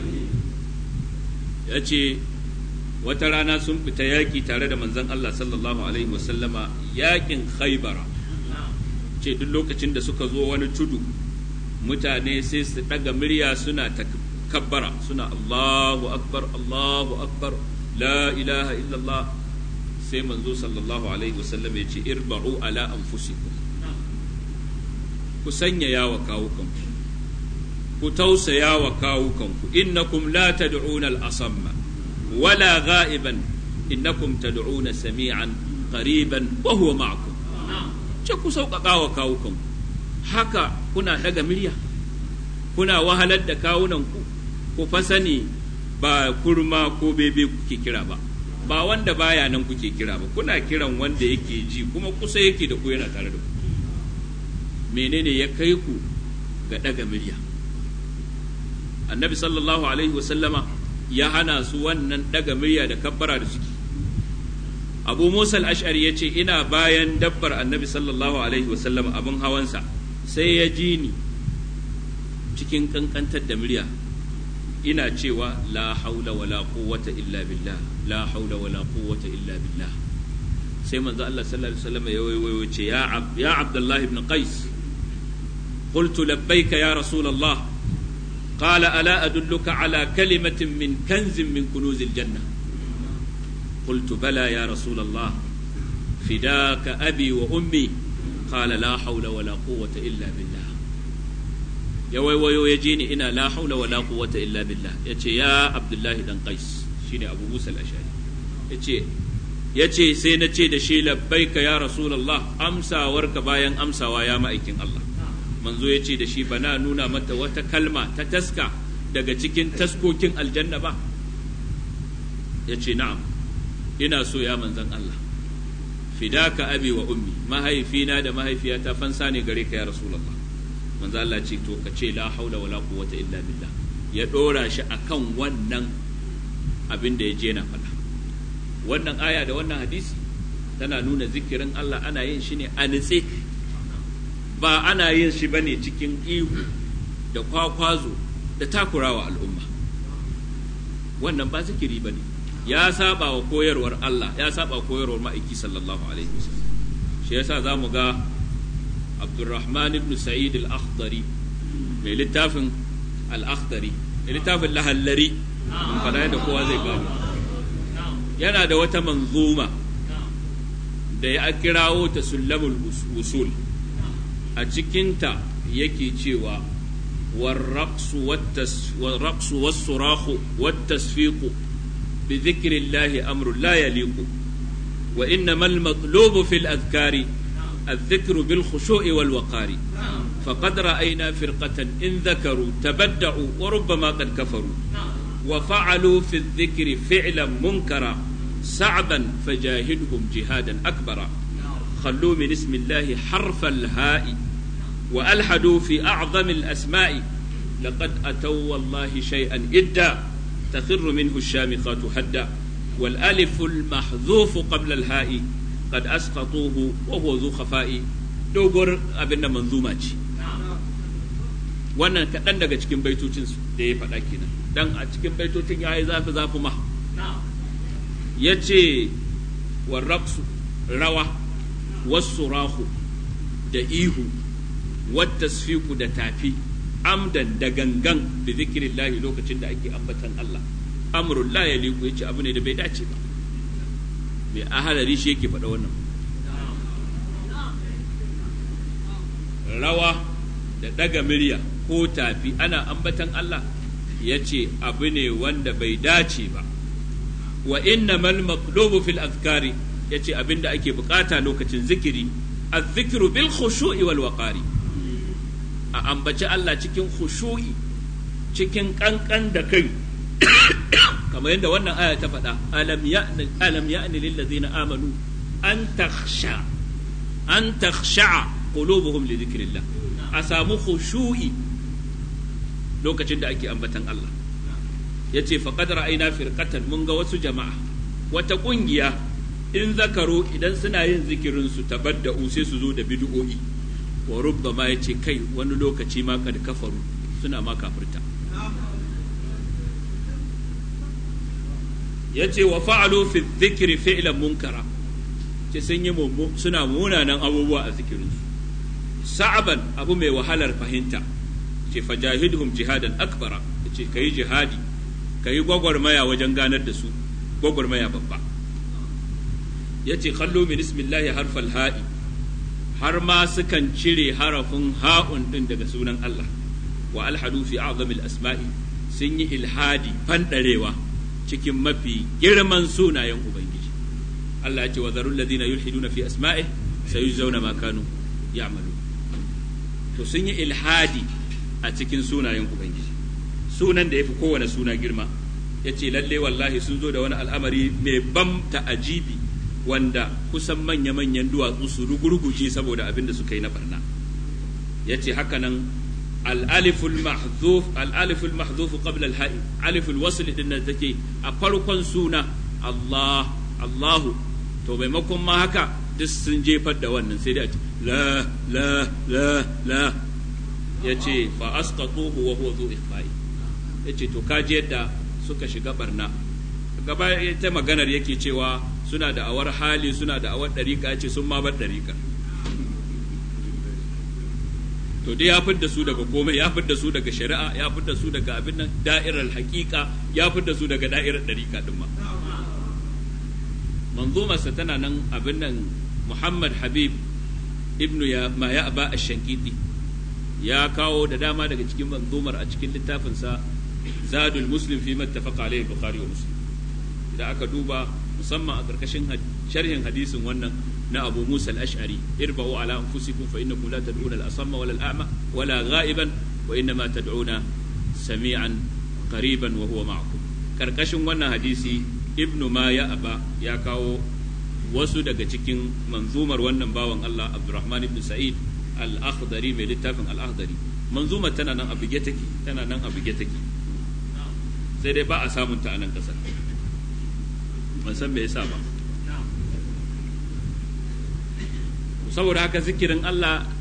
ya ce wata rana sun fita yaƙi tare da manzon Allah sallallahu alaihi wasallama yaƙin khaybara ce duk lokacin da suka zo wani tudu mutane sai su ɗaga murya suna takabbara suna Allahu akbar Allahu akbar la ilaha illallah sai manzo sallallahu alaihi wasallam ya ce irba'u ala anfusikum ku sanya yawa kawukanku ku tausaya wa kawukanku innakum la tad'una al-asamma wala gha'iban innakum tad'una sami'an qariban wa huwa ma'akum ce ku sauƙaƙa wa kawukanku haka kuna daga murya kuna wahalar da kawunanku ku fa sani ba kurma ko bebe kuke kira ba ba wanda baya nan kuke kira ba kuna kiran wanda yake ji kuma kusa yake da ku yana tare da ku menene ya kai ku ga daga murya annabi sallallahu alaihi wasallama ya hana su wannan daga murya da kabbara da suke abu musa al-ash'ari ya ce ina bayan dabbar annabi sallallahu alaihi wasallama abin hawansa sai ya ji ni cikin kankantar da murya ina cewa la haula wala quwwata illa billah la haula wala quwwata illa billah sai manzo Allah sallallahu alaihi wasallam ya wayo ce ya ab ya Abdullah ibn Qais قلت لبيك يا رسول الله قال ألا أدلك على كلمة من كنز من كنوز الجنة قلت بلى يا رسول الله فداك أبي وأمي قال لا حول ولا قوة إلا بالله ya waiwayo ya ji ni ina la haula wala quwwata illa billah yace ya abdullahi dan qais shine abu musa al-ashari yace yace sai na ce da shi labbaika ya rasulullah amsawarka bayan amsawa ya ma'aikin Allah manzo yace da shi bana nuna mata wata kalma ta taska daga cikin taskokin aljanna ba yace na'am ina so ya manzon Allah fidaka abi wa ummi mahaifina da mahaifiyata fansa ne gare ka ya rasulullah manzo Allah ce to ka ce la haula wala quwwata illa billah ya dora shi akan wannan abin da ya je na faɗa wannan aya da wannan hadisi tana nuna zikirin Allah ana yin shi ne a nitse ba ana yin shi bane cikin ihu da kwakwazo da takurawa al'umma wannan ba zikiri bane ya saba wa koyarwar Allah ya saba koyarwar ma'aiki sallallahu alaihi wasallam shi yasa zamu ga Abdurrahman ibn Sa'id al-Akhdari mai littafin al-Akhdari mai littafin lahallari mun fada yadda kowa zai gano yana da wata manzuma da ya kirawo ta sullamul usul a cikinta yake cewa والرقص والتس والرقص والصراخ والتصفيق بذكر الله أمر لا يليق وإنما المطلوب في الأذكار الذكر بالخشوع والوقار فقد رأينا فرقة إن ذكروا تبدعوا وربما قد كفروا وفعلوا في الذكر فعلا منكرا صعبا فجاهدهم جهادا أكبرا خلوا من اسم الله حرف الهاء وألحدوا في أعظم الأسماء لقد أتوا والله شيئا إدا تخر منه الشامخات هدا والألف المحذوف قبل الهاء قد أسقطوه وهو ذو خفاء دوغر أبن منظومة wannan kaɗan daga cikin baitocin da ya faɗa kenan dan a cikin baitocin ya yi zafi zafi ma ya ce warraqsu rawa wasu rahu da ihu wattasfiku da tafi amdan da gangan da zikirin lahi lokacin da ake ambatan Allah amrul la ya liku yace abu ne da bai dace ba mai ahalari shi yake faɗa wannan rawa da daga murya ko tafi ana ambatan Allah ya ce abu ne wanda bai dace ba wa innamal maqlubu fil azkari ya ce abin da ake bukata lokacin zikiri الذكر بالخشوع والوقار a ambaci Allah cikin khushu'i cikin kankan da kai kamar yadda wannan aya ta faɗa alam ya'ni alam ya'ni lil ladzina amanu an takhsha an takhsha qulubuhum li dhikrillah a samu khushu'i lokacin da ake ambatan Allah yace faqad ra'ayna firqatan mun ga wasu jama'a wata kungiya in zakaro idan suna yin zikirin su tabadda'u sai su zo da bid'o'i wa rubbama ya ce kai wani lokaci ma kad kafaru suna ma kafirta ya ce wa fa'alu fi dhikri fi'lan munkara ce sun yi suna munanan abubuwa a zikirinsu sa'aban abu mai wahalar fahimta ce fajahidhum jihadan akbara ce kayi jihadi kayi gwagwarmaya wajen ganar da su gwagwarmaya babba ya ce kallo min ismillahi harfal ha'i har ma sukan cire harafin ha'un din daga sunan Allah wa alhadu fi a'zamil asma'i sun yi ilhadi fandarewa cikin mafi girman sunayen ubangiji Allah ya ce wa zarul ladina yulhiduna fi asma'i sayujzauna ma kanu ya'malu to sun yi ilhadi a cikin sunayen ubangiji sunan da yafi kowane suna girma yace lalle wallahi sun zo da wani al'amari mai ban ta'ajibi wanda kusan manya-manyan duwatsu su rugurguje saboda abin da suka yi na barna ya ce haka nan al'aliful mahzuf al'aliful mahzuf qabla al-ha'i aliful wasl din da take a farkon suna Allah Allahu to maimakon ma haka duk sun jefar da wannan sai dai la la la la ya ce fa asqatuhu wa huwa dhu ikhfa'i ya ce to kaji yadda suka shiga barna gaba ta maganar yake cewa suna da awar hali suna da awar ɗariƙa ce sun ma bar ɗariƙa to dai ya fidda su daga komai ya fidda su daga shari'a ya fidda su daga abin nan da'irar haƙiƙa ya fidda su daga da'irar ɗariƙa ɗin ma manzumarsa tana nan abin nan muhammad habib ibnu ya ma ya aba ash-shankiti ya kawo da dama daga cikin manzumar a cikin littafinsa zadul muslim fi mattafaqa alayhi bukhari wa muslim idan aka duba musamman a ƙarƙashin sharhin hadisin wannan na Abu Musa al-Ash'ari irba'u ala anfusikum fa innakum la tad'una al-asamma wala al-a'ma wala gha'iban wa innama tad'una sami'an qariban wa huwa ma'akum ƙarƙashin wannan hadisi Ibn ma ya aba ya kawo wasu daga cikin manzumar wannan bawan Allah Abdurrahman ibn Sa'id al-Akhdari mai littafin al-Akhdari manzumar tana nan a buge take tana nan a buge take sai dai ba a samun ta a nan ƙasar ban san me yasa ba saboda haka zikirin Allah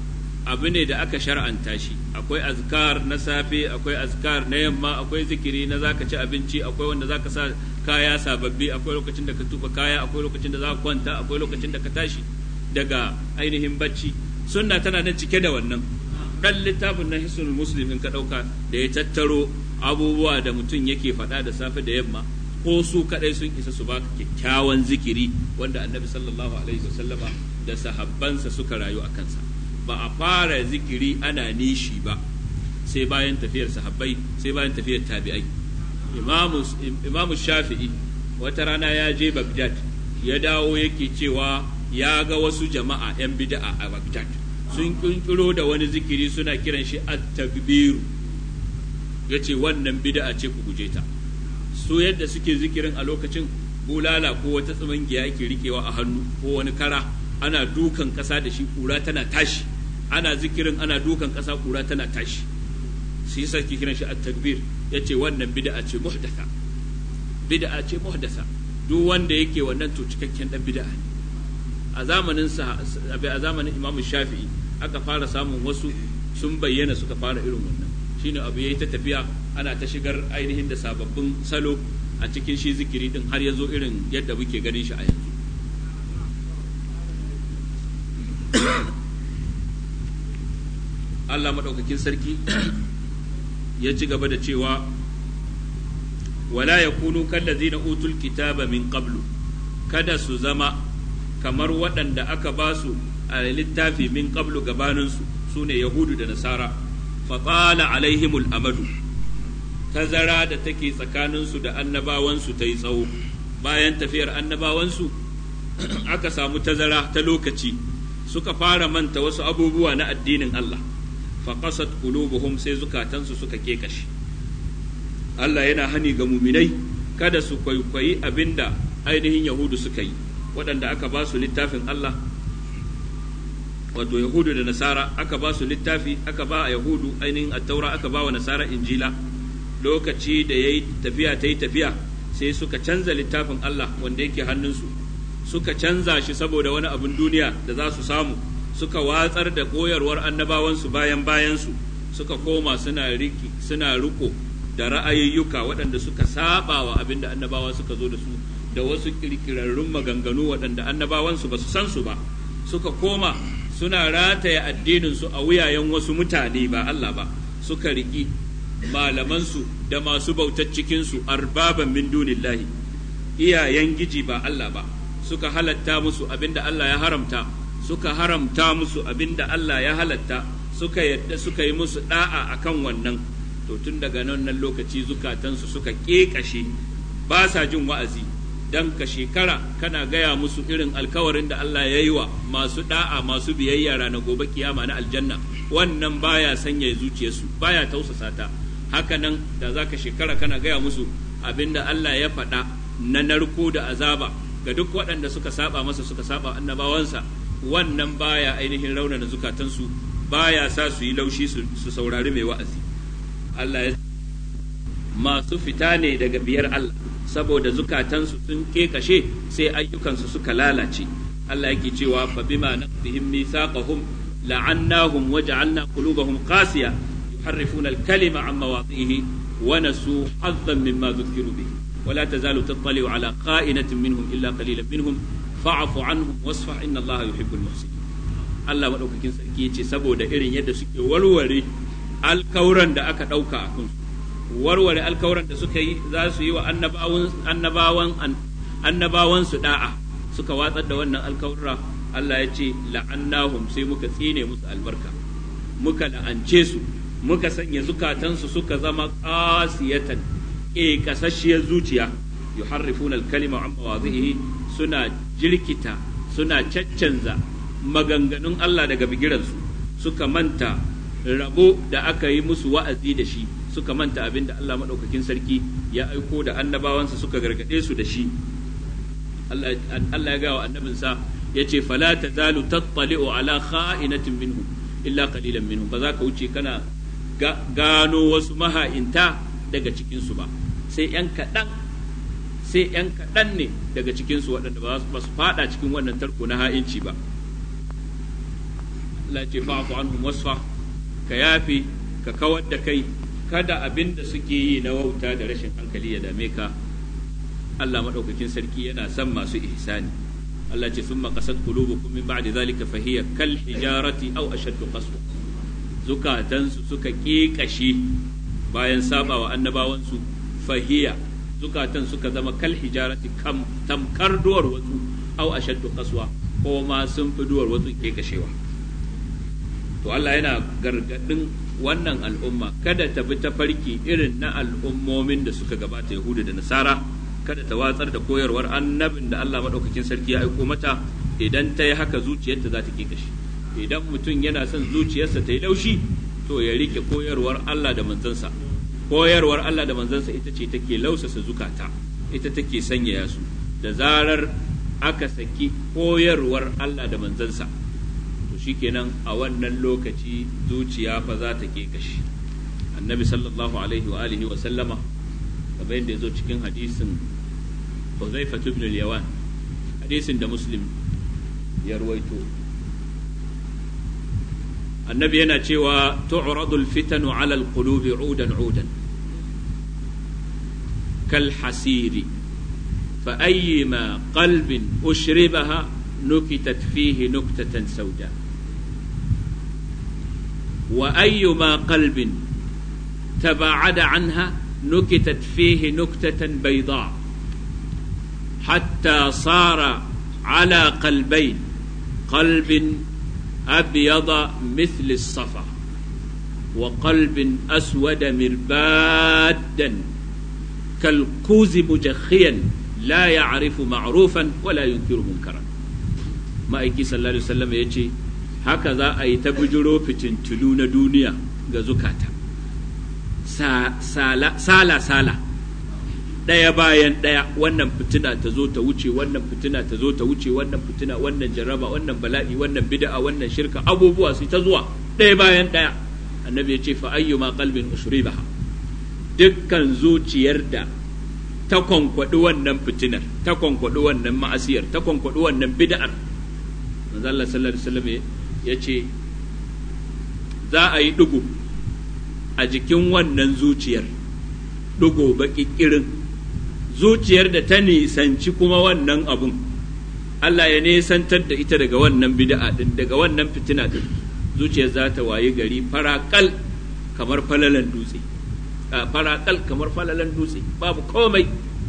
abu ne da aka shar'anta shi akwai azkar na safe akwai azkar na yamma akwai zikiri na zaka ci abinci akwai wanda zaka sa kaya sababbi akwai lokacin da ka tuba kaya akwai lokacin da zaka kwanta akwai lokacin da ka tashi daga ainihin bacci sunna tana nan cike da wannan dan littafin na hisnul muslim in ka dauka da ya tattaro abubuwa da mutum yake faɗa da safe da yamma ko su kadai sun isa su baka kyakkyawan zikiri wanda annabi sallallahu alaihi wasallama da sahabbansa suka rayu a kansa ba a fara zikiri ana nishi ba sai bayan tafiyar sahabbai sai bayan tafiyar tabi'ai imamu shafi'i wata rana ya je bagdad ya dawo yake cewa ya ga wasu jama'a 'yan bida'a a bagdad sun kinkiro da wani zikiri suna kiran shi at-takbiru ya ce wannan bida'a ce ku guje ta su yadda suke zikirin a lokacin bulala ko wata tsimangiya ake rikewa a hannu ko wani kara ana dukan ƙasa da shi ƙura tana tashi ana zikirin ana dukan ƙasa ƙura tana tashi su yi sarki kiran shi at-takbir ya ce wannan bid'a ce muhdasa bid'a ce muhdasa duk wanda yake wannan to cikakken dan bid'a ne a zamanin sa a zamanin Imam Shafi'i aka fara samun wasu sun bayyana suka fara irin wannan shine abu yayi ta tafiya ana ta shigar ainihin da sababbin salo a cikin shi zikiri din har ya zo irin yadda muke ganin shi a yanzu Allah maɗaukakin sarki ya ci gaba da cewa wala ya kunu kallazina utul kitaba min qablu kada su zama kamar waɗanda aka ba su a littafi min qablu gabaninsu su ne yahudu da nasara fatsala alaihimul amadu tazara da take tsakaninsu da annabawansu ta yi tsawo bayan tafiyar annabawansu aka samu tazara ta lokaci suka fara manta wasu abubuwa na addinin Allah faqasat qulubuhum sai zukatansu suka kekashi Allah yana hani ga muminai kada su kwaikwayi abinda ainihin yahudu suka yi waɗanda aka ba su littafin Allah wato yahudu da nasara aka ba su littafi aka ba a yahudu ainihin attaura aka ba wa nasara injila lokaci da ya yi tafiya ta yi tafiya sai suka canza littafin Allah wanda yake hannunsu suka canza shi saboda wani abin duniya da za su samu suka watsar da koyarwar annabawansu bayan bayansu suka koma suna riki suna riko da ra'ayoyuka waɗanda suka saba wa abin da annabawa suka zo da su da wasu kirkirarrun maganganu waɗanda annabawansu ba su san su ba suka koma suna rataya addininsu a wuyayen wasu mutane ba Allah ba suka riki malamansu da masu bautar cikinsu arbaban min dunillahi iyayen giji ba Allah ba suka halatta musu abinda Allah ya haramta suka haramta musu abinda Allah ya halatta suka yadda suka yi musu da'a akan wannan to tun daga nan lokaci zukatansu suka ƙeƙashe ba sa jin wa'azi dan ka shekara kana gaya musu irin alkawarin da Allah ya yi wa masu da'a masu biyayya ranar gobe kiyama na aljanna wannan baya sanya zuciyarsu baya tausasa ta haka nan da za ka shekara kana gaya musu abinda Allah ya faɗa na narko da azaba ga duk waɗanda suka saba masa suka saba annabawansa wannan baya ainihin raunana zukatansu baya sa su yi laushi su saurari mai wa'azi Allah ya masu fita ne daga biyar Allah saboda zukatansu sun kashe sai ayyukansu suka lalace Allah yake cewa fa bima naqdihim mithaqahum la'annahum waja'alna qulubahum qasiya yuharrifuna al-kalima an mawadhihi wa nasu hazzan mimma dhukiru bihi ولا تزال تطلع على خائنة منهم إلا قليلا منهم فاعف عنهم واصفح إن الله يحب المحسنين Allah maɗaukakin sarki ya ce saboda irin yadda suke warware alkawuran da aka ɗauka a kansu warware alkawuran da suka yi za su yi wa annabawan annabawan su da'a suka watsar da wannan alkawura Allah ya ce la'annahum sai muka tsine musu albarka muka la'ance su muka sanya zukatansu suka zama qasiyatan e kasashiyar zuciya yuharrifuna al-kalima an mawadhihi suna jirkita suna caccanza maganganun Allah daga bigiransu suka manta rabo da aka yi musu wa'azi da shi suka manta abin da Allah maɗaukakin sarki ya aiko da annabawansa suka gargaɗe su da shi Allah ya gawa annabinsa ya ce fala ta zalu tattali'u ala kha'inatin minhu illa qalilan minhu ba za ka wuce kana gano wasu maha'inta daga cikinsu ba sai ‘yan kaɗan sai ‘yan kaɗan ne daga cikinsu waɗanda ba su faɗa cikin wannan tarko na ha'inci ba Allah ce fa'fu anhum wasfa ka yafi ka kawar da kai kada abin da suke yi na wauta da rashin hankali ya dame ka Allah madaukakin sarki yana son masu ihsani Allah ce summa qasat qulubukum min ba'di zalika fa hiya kal hijarati aw ashaddu qaswa zukatansu suka ƙeƙashe bayan saba wa annabawansu fahiya zukatan suka zama kal hijarati kam tamkar duwar wasu au ashaddu qaswa ko ma sun fi duwar wasu ƙeƙashewa to Allah yana gargadin wannan al'umma kada ta bi tafarki irin na al'ummomin da suka gabata Yahuda da Nasara kada ta watsar da koyarwar annabin da Allah madaukakin sarki ya aiko mata idan ta yi haka zuciyarta za ta ƙeƙashe idan mutum yana son zuciyarsa ta yi laushi to ya rike koyarwar Allah da manzansa koyarwar Allah da manzansa ita ce take lausasa zukata ita take sanyaya su da zarar aka saki koyarwar Allah da manzansa to shikenan a wannan lokaci zuciya fa za ta kashi annabi sallallahu alaihi wa alihi wa sallama kamar yadda ya zo cikin hadisin Huzaifa ibn al-Yawan hadisin da Muslim ya ruwaito annabi yana cewa tu'radul fitanu ala alqulubi udan udan kal hasiri fa ayyima qalbin ushribaha nukitat fihi nuktatan sauda wa ayyuma qalbin taba'ada anha nukitat fihi nuktatan bayda حتى صار على قلبين قلب أبيض مثل الصفا وقلب أسود مربادا كالكوز مجخيا لا يعرف معروفا ولا ينكر منكرا ما أيكي صلى الله عليه وسلم يجي هكذا أي تبجرو في تنتلون دنيا غزكاتا سالا سالا سالا ɗaya bayan ɗaya wannan fitina ta zo ta wuce wannan fitina ta zo ta wuce wannan fitina wannan jarraba wannan bala'i wannan bid'a wannan shirka abubuwa su ta zuwa ɗaya bayan ɗaya annabi ya ce fa ayyuma qalbin usribaha dukkan zuciyar da ta kwankwaɗi wannan fitinar ta kwankwaɗi wannan ma'asiyar ta kwankwaɗi wannan bid'ar manzo Allah sallallahu alaihi wasallam ya ce za a yi ɗigo a jikin wannan zuciyar ɗigo baƙi ƙirin zuciyar da ta nisanci kuma wannan abun Allah ya nisantar da ita daga wannan bid'a din daga wannan fitina din zuciyar za ta wayi gari farakal kamar falalan dutse farakal kamar falalan dutse babu komai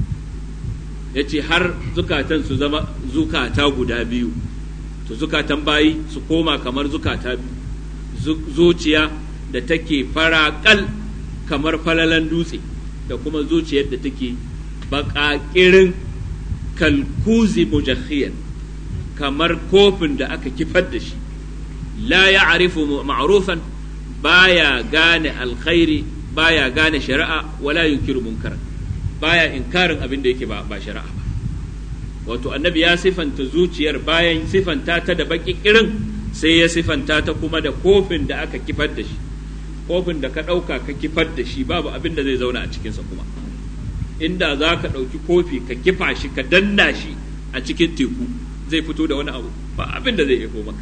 ya ce har zukatan su zama zukata guda biyu to zukatan bayi su koma kamar zukata biyu zuciya da take farakal kamar falalan dutse da kuma zuciyar da take baƙaƙirin kalkuzi mujakhiyan kamar kofin da aka kifar da shi la ya arifu ma'rufan baya gane alkhairi baya gane shari'a wala yunkiru munkar baya inkarin abin da yake ba shari'a ba wato annabi ya sifanta zuciyar bayan sifanta ta da baƙiƙirin sai ya sifanta ta kuma da kofin da aka kifar da shi kofin da ka ɗauka ka kifar da shi babu abin da zai zauna a cikinsa kuma inda za ka ɗauki kofi ka kifa shi ka danna shi a cikin teku zai fito da wani abu ba abin da zai ifo maka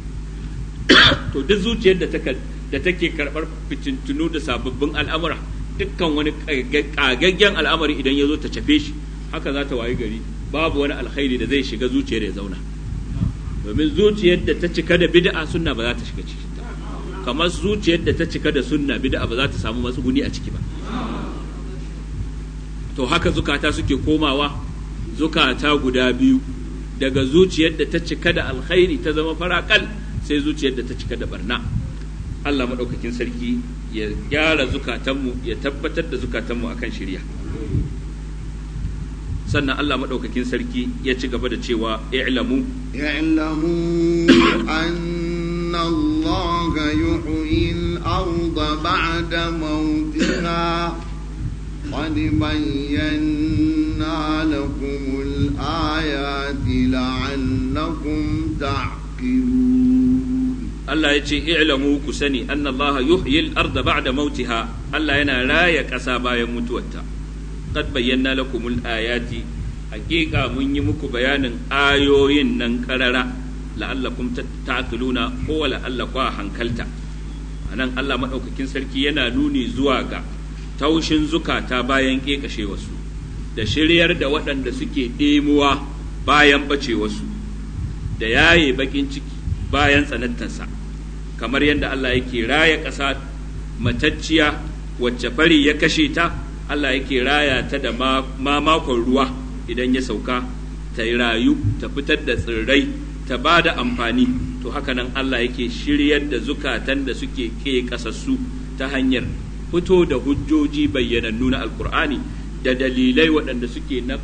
to duk zuciyar da da take karɓar fitintunu da sababbin al'amura dukkan wani ƙagaggen al'amari idan ya zo ta cafe shi haka za ta wayi gari babu wani alkhairi da zai shiga zuciyar ya zauna domin zuciyar da ta cika da bid'a sunna ba za ta shiga ciki kamar zuciyar da ta cika da sunna bid'a ba za ta samu matsuguni a ciki ba to haka zukata suke komawa zukata guda biyu daga zuciyar da ta cika da alkhairi ta zama farakal sai zuciyar da ta cika da barna Allah maɗaukakin sarki ya gyara zukatanmu ya tabbatar da zukatanmu akan shirya sannan Allah maɗaukakin sarki ya ci gaba da cewa i'lamu i'lamu anna Allah yuhyi al-ardha ba'da mawtiha قد بينا لكم الآيات لعلكم تعقلون الله يجي اعلموا كسني أن الله يحيي الأرض بعد موتها الله ينا لا يكسى بايا متوتا قد بينا لكم الآيات حقيقة من يمك بيان آيوين ننكرر la'allakum ta'qiluna ko la'allakum hankalta anan Allah madaukakin sarki yana nuni zuwa ga taushin zukata bayan kekashe wasu da shiryar da waɗanda suke ɗemuwa bayan bace wasu da yaye bakin ciki bayan tsanantarsa kamar yadda Allah yake raya ƙasa matacciya wacce fari ya kashe ta Allah yake raya ta da mamakon ruwa idan ya sauka ta rayu ta fitar da tsirrai ta ba da amfani to haka nan Allah yake shiryar da zukatan da suke ke kasassu ta hanyar fito da hujjoji bayyanannu na alkur'ani da dalilai waɗanda suke na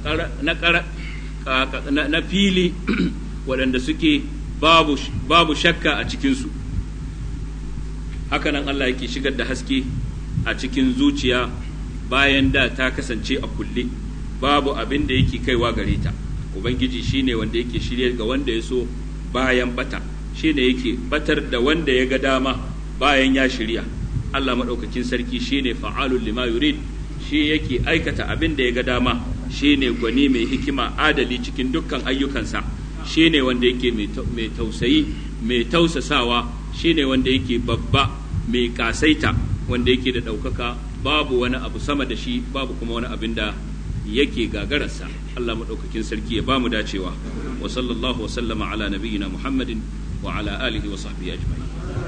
fili waɗanda suke babu shakka a cikinsu haka nan Allah yake shigar da haske a cikin zuciya bayan da ta kasance a kulle babu abin da yake kaiwa gare ta ubangiji shine wanda yake shirye ga wanda ya so bayan bata shine yake batar da wanda ya ga dama bayan ya shirya Allah maɗaukakin sarki shine fa'alul lima yurid shi yake aikata abin da ya ga dama shine gwani mai hikima adali cikin dukkan ayyukansa shine wanda yake mai tausayi mai tausasawa shine wanda yake babba mai kasaita wanda yake da ɗaukaka babu wani abu sama da shi babu kuma wani abin da yake gagararsa Allah maɗaukakin sarki ya ba mu dacewa wa sallallahu wa sallama ala nabiyyina Muhammadin wa ala alihi wa sahbihi ajma'in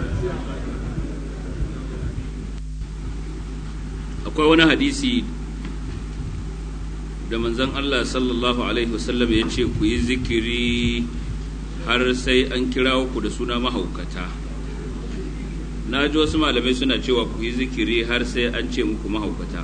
akwai wani hadisi da manzon Allah sallallahu alaihi wasallam ya ce ku yi zikiri har sai an kira ku da suna mahaukata na ji wasu malamai suna cewa ku yi zikiri har sai an ce muku mahaukata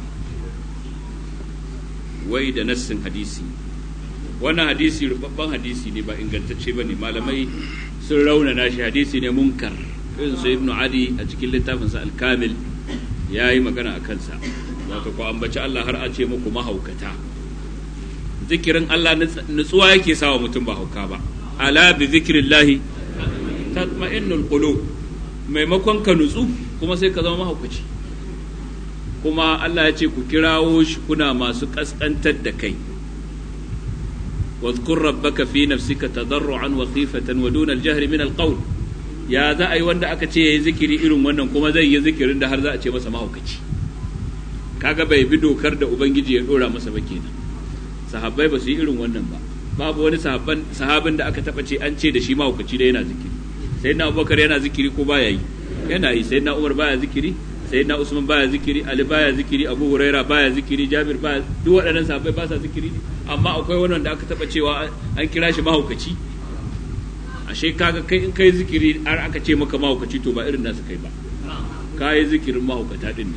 wai da nassin hadisi wannan hadisi rubabban hadisi ne ba ingantacce ba ne malamai sun raunana shi hadisi ne munkar irin su ibnu adi a cikin littafinsa alkamil ya yi magana a kansa wato ku ambaci Allah har a ce muku mahaukata zikirin Allah nutsuwa yake sawa mutum ba hauka ba ala bi zikrillahi tatma'innul qulub maimakon ka nutsu kuma sai ka zama mahaukaci kuma Allah ya ce ku kirawo shi kuna masu kaskantar da kai واذكر ربك في نفسك تضرعا وخيفة ودون الجهر من القول ya za a yi wanda aka ce ya yi zikiri irin wannan kuma zai yi zikirin da har za a ce masa mahaukaci kaga bai bi dokar da ubangiji ya dora masa ba kenan sahabbai ba su yi irin wannan ba babu wani sahabin da aka taba ce an ce da shi mahaukaci da yana zikiri sai na abubakar yana zikiri ko baya yi yana yi sai na umar baya zikiri sai na usman baya zikiri ali baya zikiri abu huraira baya zikiri jabir baya duk waɗannan sahabbai ba sa zikiri ne amma akwai wani wanda aka taba cewa an kira shi mahaukaci ashe kaga kai in kai zikiri har aka ce maka mahaukaci to ba irin nasu kai ba ka yi zikirin mahaukata din ne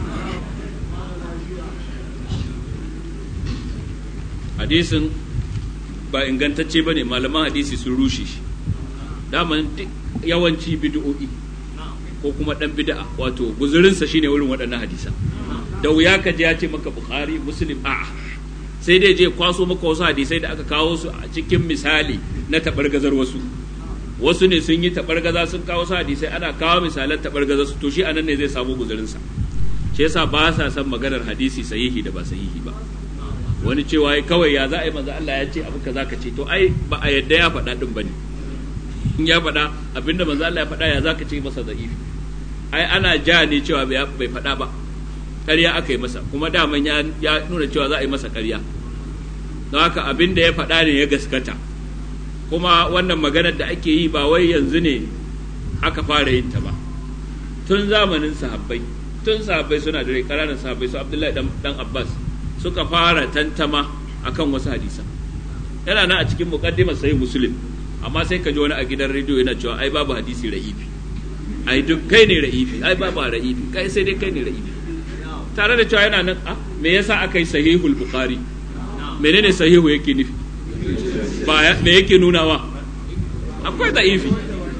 hadisin ba ingantacce ba ne malaman hadisi sun rushe shi daman yawanci bid'o'i ko kuma dan bid'a wato guzurinsa shine wurin waɗannan hadisa da wuya ka ji ya ce maka bukhari muslim a'a sai dai je kwaso maka wasu hadisai da aka kawo su a cikin misali na taɓargazar wasu wasu ne sun yi taɓargaza sun kawo su hadisai ana kawo misalan taɓargaza su to shi anan ne zai samu guzurinsa shi yasa ba sa san maganar hadisi sahihi da ba sahihi ba wani cewa kawai ya za a yi manzo Allah ya ce abu kaza ka ce to ai ba a yadda ya faɗa din bane in ya faɗa abinda manzo Allah ya faɗa ya za ka ce masa da'ifi ai ana ja ne cewa bai faɗa ba ƙarya aka yi masa kuma daman ya nuna cewa za a yi masa ƙarya don haka abin da ya faɗa ne ya gaskata kuma wannan maganar da ake yi ba wai yanzu ne aka fara yin ta ba tun zamanin sahabbai tun sahabbai suna da rai ƙananan sahabbai su abdullahi dan abbas suka fara tantama akan wasu hadisan yana nan a cikin muqaddimar sahih muslim amma sai ka ji wani a gidan rediyo yana cewa ai babu hadisi ra'ifi ai duk kai ne ra'ifi ai babu ra'ifi kai sai dai kai ne ra'ifi tare da cewa yana nan a me yasa aka yi sahihul bukhari menene sahihu yake nufi ba me yake nunawa akwai da'ifi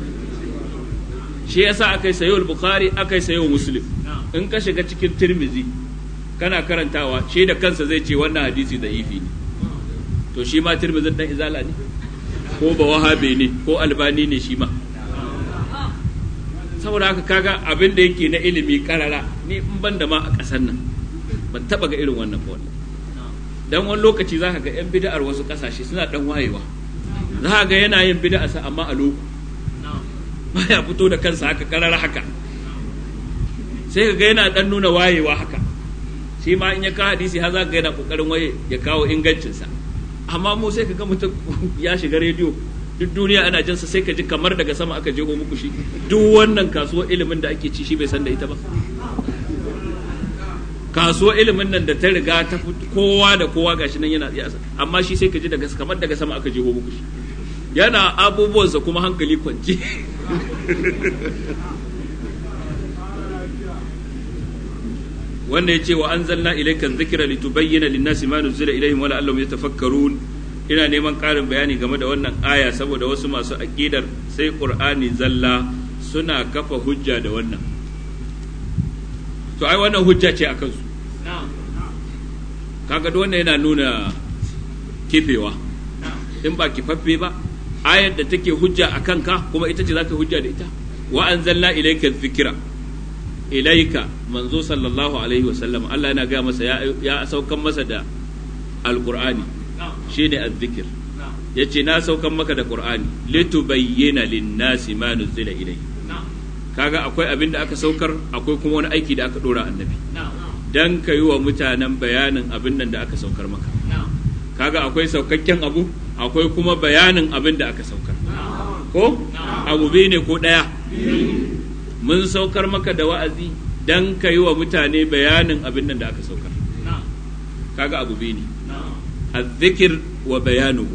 shi yasa aka yi sahihul bukhari aka yi sahihul muslim in ka shiga cikin tirmizi kana karantawa shi da kansa zai ce wannan hadisi da'ifi ne to shi ma tirmizin dan izala ne ko ba wahabe ne ko albani ne shi ma saboda haka kaga abin da yake na ilimi karara ni in ban da ma a ƙasar nan ban taba ga irin wannan ba dan wani lokaci za ka ga yan bid'ar wasu ƙasashe suna dan wayewa za ga yana yin bid'a sa amma a loko baya fito da kansa haka karar haka sai ga yana dan nuna wayewa haka shi ma in ya kawo hadisi har za ga yana kokarin waye ya kawo ingancinsa amma mu sai ka ga mutum ya shiga rediyo duk duniya ana jinsa sai ka ji kamar daga sama aka jeho muku shi duk wannan kasuwar ilimin da ake ci shi bai san da ita ba kasuwar ilimin nan da ta riga ta kowa da kowa gashi nan yana tsiyasa amma shi sai ka ji daga kamar daga sama aka jeho muku shi yana abubuwansa kuma hankali kwanci wanda ya ce wa anzalna ilayka dhikra litubayyana lin-nasi ma nuzila ilayhim wa la'allahum yatafakkarun ina neman ƙarin bayani game da wannan aya saboda wasu masu aƙidar sai ƙur'ani zalla suna kafa hujja da wannan to ai wannan hujja ce a kansu kaga wannan yana nuna kifewa in ba kifaffe ba ayar da take hujja a kanka kuma ita ce za ka hujja da ita wa anzalna ilayka dhikra ilaika manzo sallallahu alaihi wasallam Allah yana gaya masa ya saukan masa da alqur'ani shine azzikir yace na saukan maka da qur'ani litubayyana lin-nasi ma nuzila ilayhi kaga akwai abin da aka saukar akwai kuma wani aiki da aka dora annabi dan ka yi wa mutanen bayanin abin nan da aka saukar maka kaga akwai saukakken abu akwai kuma bayanin abin da aka saukar ko abu biyu ne ko ɗaya mun saukar maka da wa'azi dan ka yi wa mutane bayanin abin nan da aka saukar kaga abu biyu ne azzikir wa bayanuhu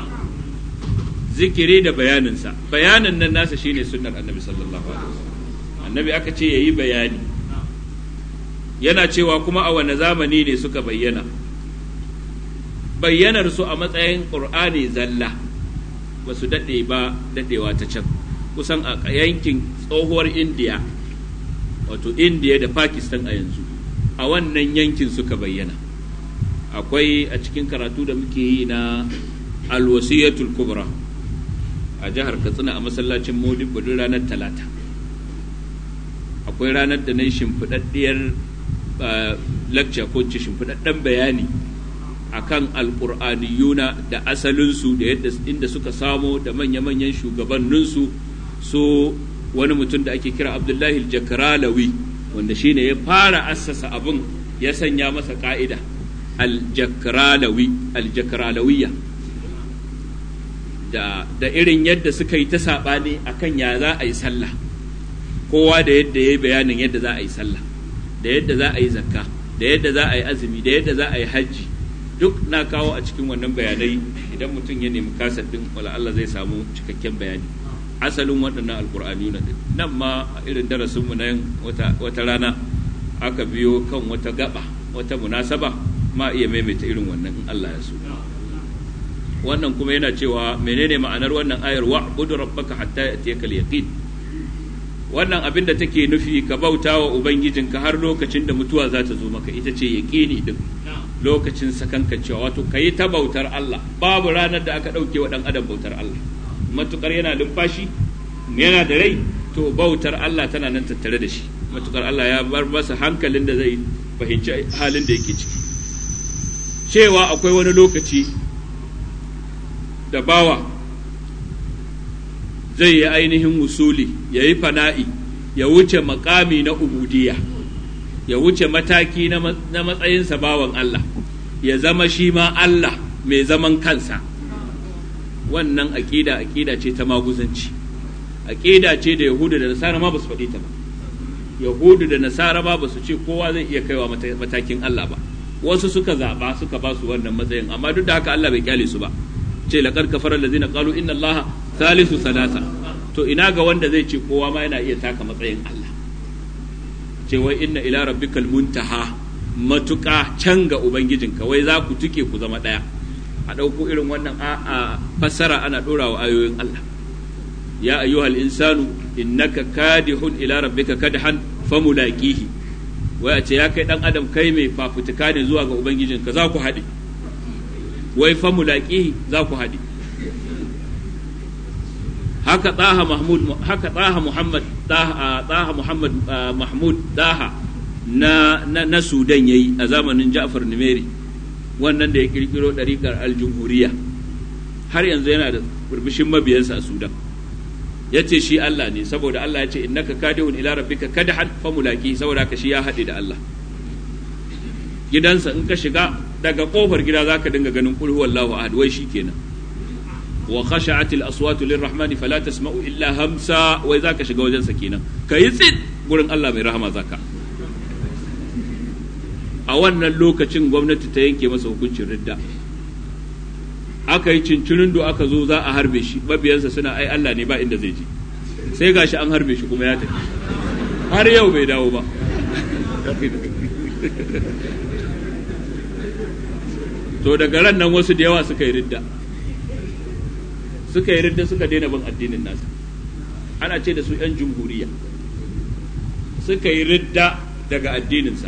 zikiri da bayaninsa bayanin nan nasa shine sunnar annabi sallallahu alaihi wasallam annabi aka ce yayi bayani yana cewa kuma a wane zamani ne suka bayyana bayyanar su a matsayin qur'ani zalla ba su daɗe ba daɗewa ta can kusan a yankin tsohuwar indiya wato indiya da pakistan a yanzu a wannan yankin suka bayyana akwai a cikin karatu da muke yi na alwasiyatul kubra a jihar katsina a masallacin modibbo duk ranar talata akwai ranar da na yi shimfiɗaɗɗiyar lecture ko ce shimfiɗaɗɗen bayani akan alƙur'aniyuna da asalinsu da yadda inda suka samo da manya-manyan shugabanninsu so wani mutum da ake kira abdullahi aljakralawi wanda shine ya fara assasa abin ya sanya masa ka'ida aljakralawi aljakralawiyya da, da irin yadda suka yi ta saɓani akan ya za a yi sallah kowa da yadda ya yi bayanin yadda za a yi sallah da yadda za a yi zakka da yadda za a yi azumi da yadda za a yi hajji duk na kawo a cikin wannan bayanai idan mutum ya nemi kasar din wala Allah zai samu cikakken bayani asalin waɗannan alkur'ani na nan ma a irin darasinmu na wata, wata rana aka biyo kan wata gaba wata munasaba ma iya maimaita irin wannan in Allah ya so wannan kuma yana cewa menene ma'anar wannan ayar wa budu rabbaka hatta yatiyaka al-yaqin wannan abin da take nufi ka bauta wa ubangijinka har lokacin da mutuwa za ta zo maka ita ce yaqini din lokacin sakankancewa wato kayi ta bautar Allah babu ranar da aka ɗauke wa ɗan adam bautar Allah matukar yana lumfashi yana da rai to bautar Allah tana nan tattare da shi matukar Allah ya bar masa hankalin da zai fahimci halin da yake ciki cewa akwai wani lokaci da bawa zai yi ainihin wusuli ya yi fana'i ya wuce makami na ubudiyya ya wuce mataki na matsayinsa bawan Allah ya zama shi ma Allah mai zaman kansa wannan aƙida aƙida ce ta maguzanci aƙida ce da yahudu da nasara ma ba su faɗi ta ba yahudu da nasara ma ba su ce kowa zai iya kaiwa matakin Allah ba wasu suka zaɓa suka ba su wannan matsayin amma duk da haka Allah bai kyale su ba ce laqad kafara allazina qalu inna allaha thalithu salasa to ina ga wanda zai ce kowa ma yana iya taka matsayin Allah ce wai inna ila rabbikal muntaha matuƙa can ga ubangijinka wai za ku tuke ku zama ɗaya a ɗauko irin wannan a fassara ana ɗora wa ayoyin Allah ya ayyuhal insanu innaka kadihun ila rabbika kadhan famulaqihi wai a ce ya kai dan adam kai mai fafutuka ne zuwa ga ubangijinka za ku haɗe wai famulaqihi za ku haɗe haka tsaha mahmud haka tsaha muhammad tsaha muhammad mahmud tsaha na na, na sudan yayi a zamanin ja'far numeri wannan da ya kirkiro ɗariƙar aljumhuriya har yanzu yana da burbushin mabiyansa a sudan ya ce shi Allah ne saboda Allah ya ce innaka kadihun ila rabbika kadhan famulaki saboda ka shi ya haɗe da Allah gidansa in ka shiga daga kofar gida zaka dinga ganin qul huwallahu ahad wai kenan wa khashat al aswat lirrahmani fala tasma'u illa hamsa wai zaka shiga wajen sa kenan kai tsit gurin Allah mai rahama zaka a wannan lokacin gwamnati ta yanke masa hukuncin ridda aka yi cincinin do aka zo za a harbe shi mabiyansa suna ai Allah ne ba inda zai je sai gashi an harbe shi kuma ya tafi har yau bai dawo ba to daga ran nan wasu da yawa suka yi ridda suka yi ridda suka daina bin addinin nasa ana ce da su 'yan jumhuriya suka yi ridda daga addininsa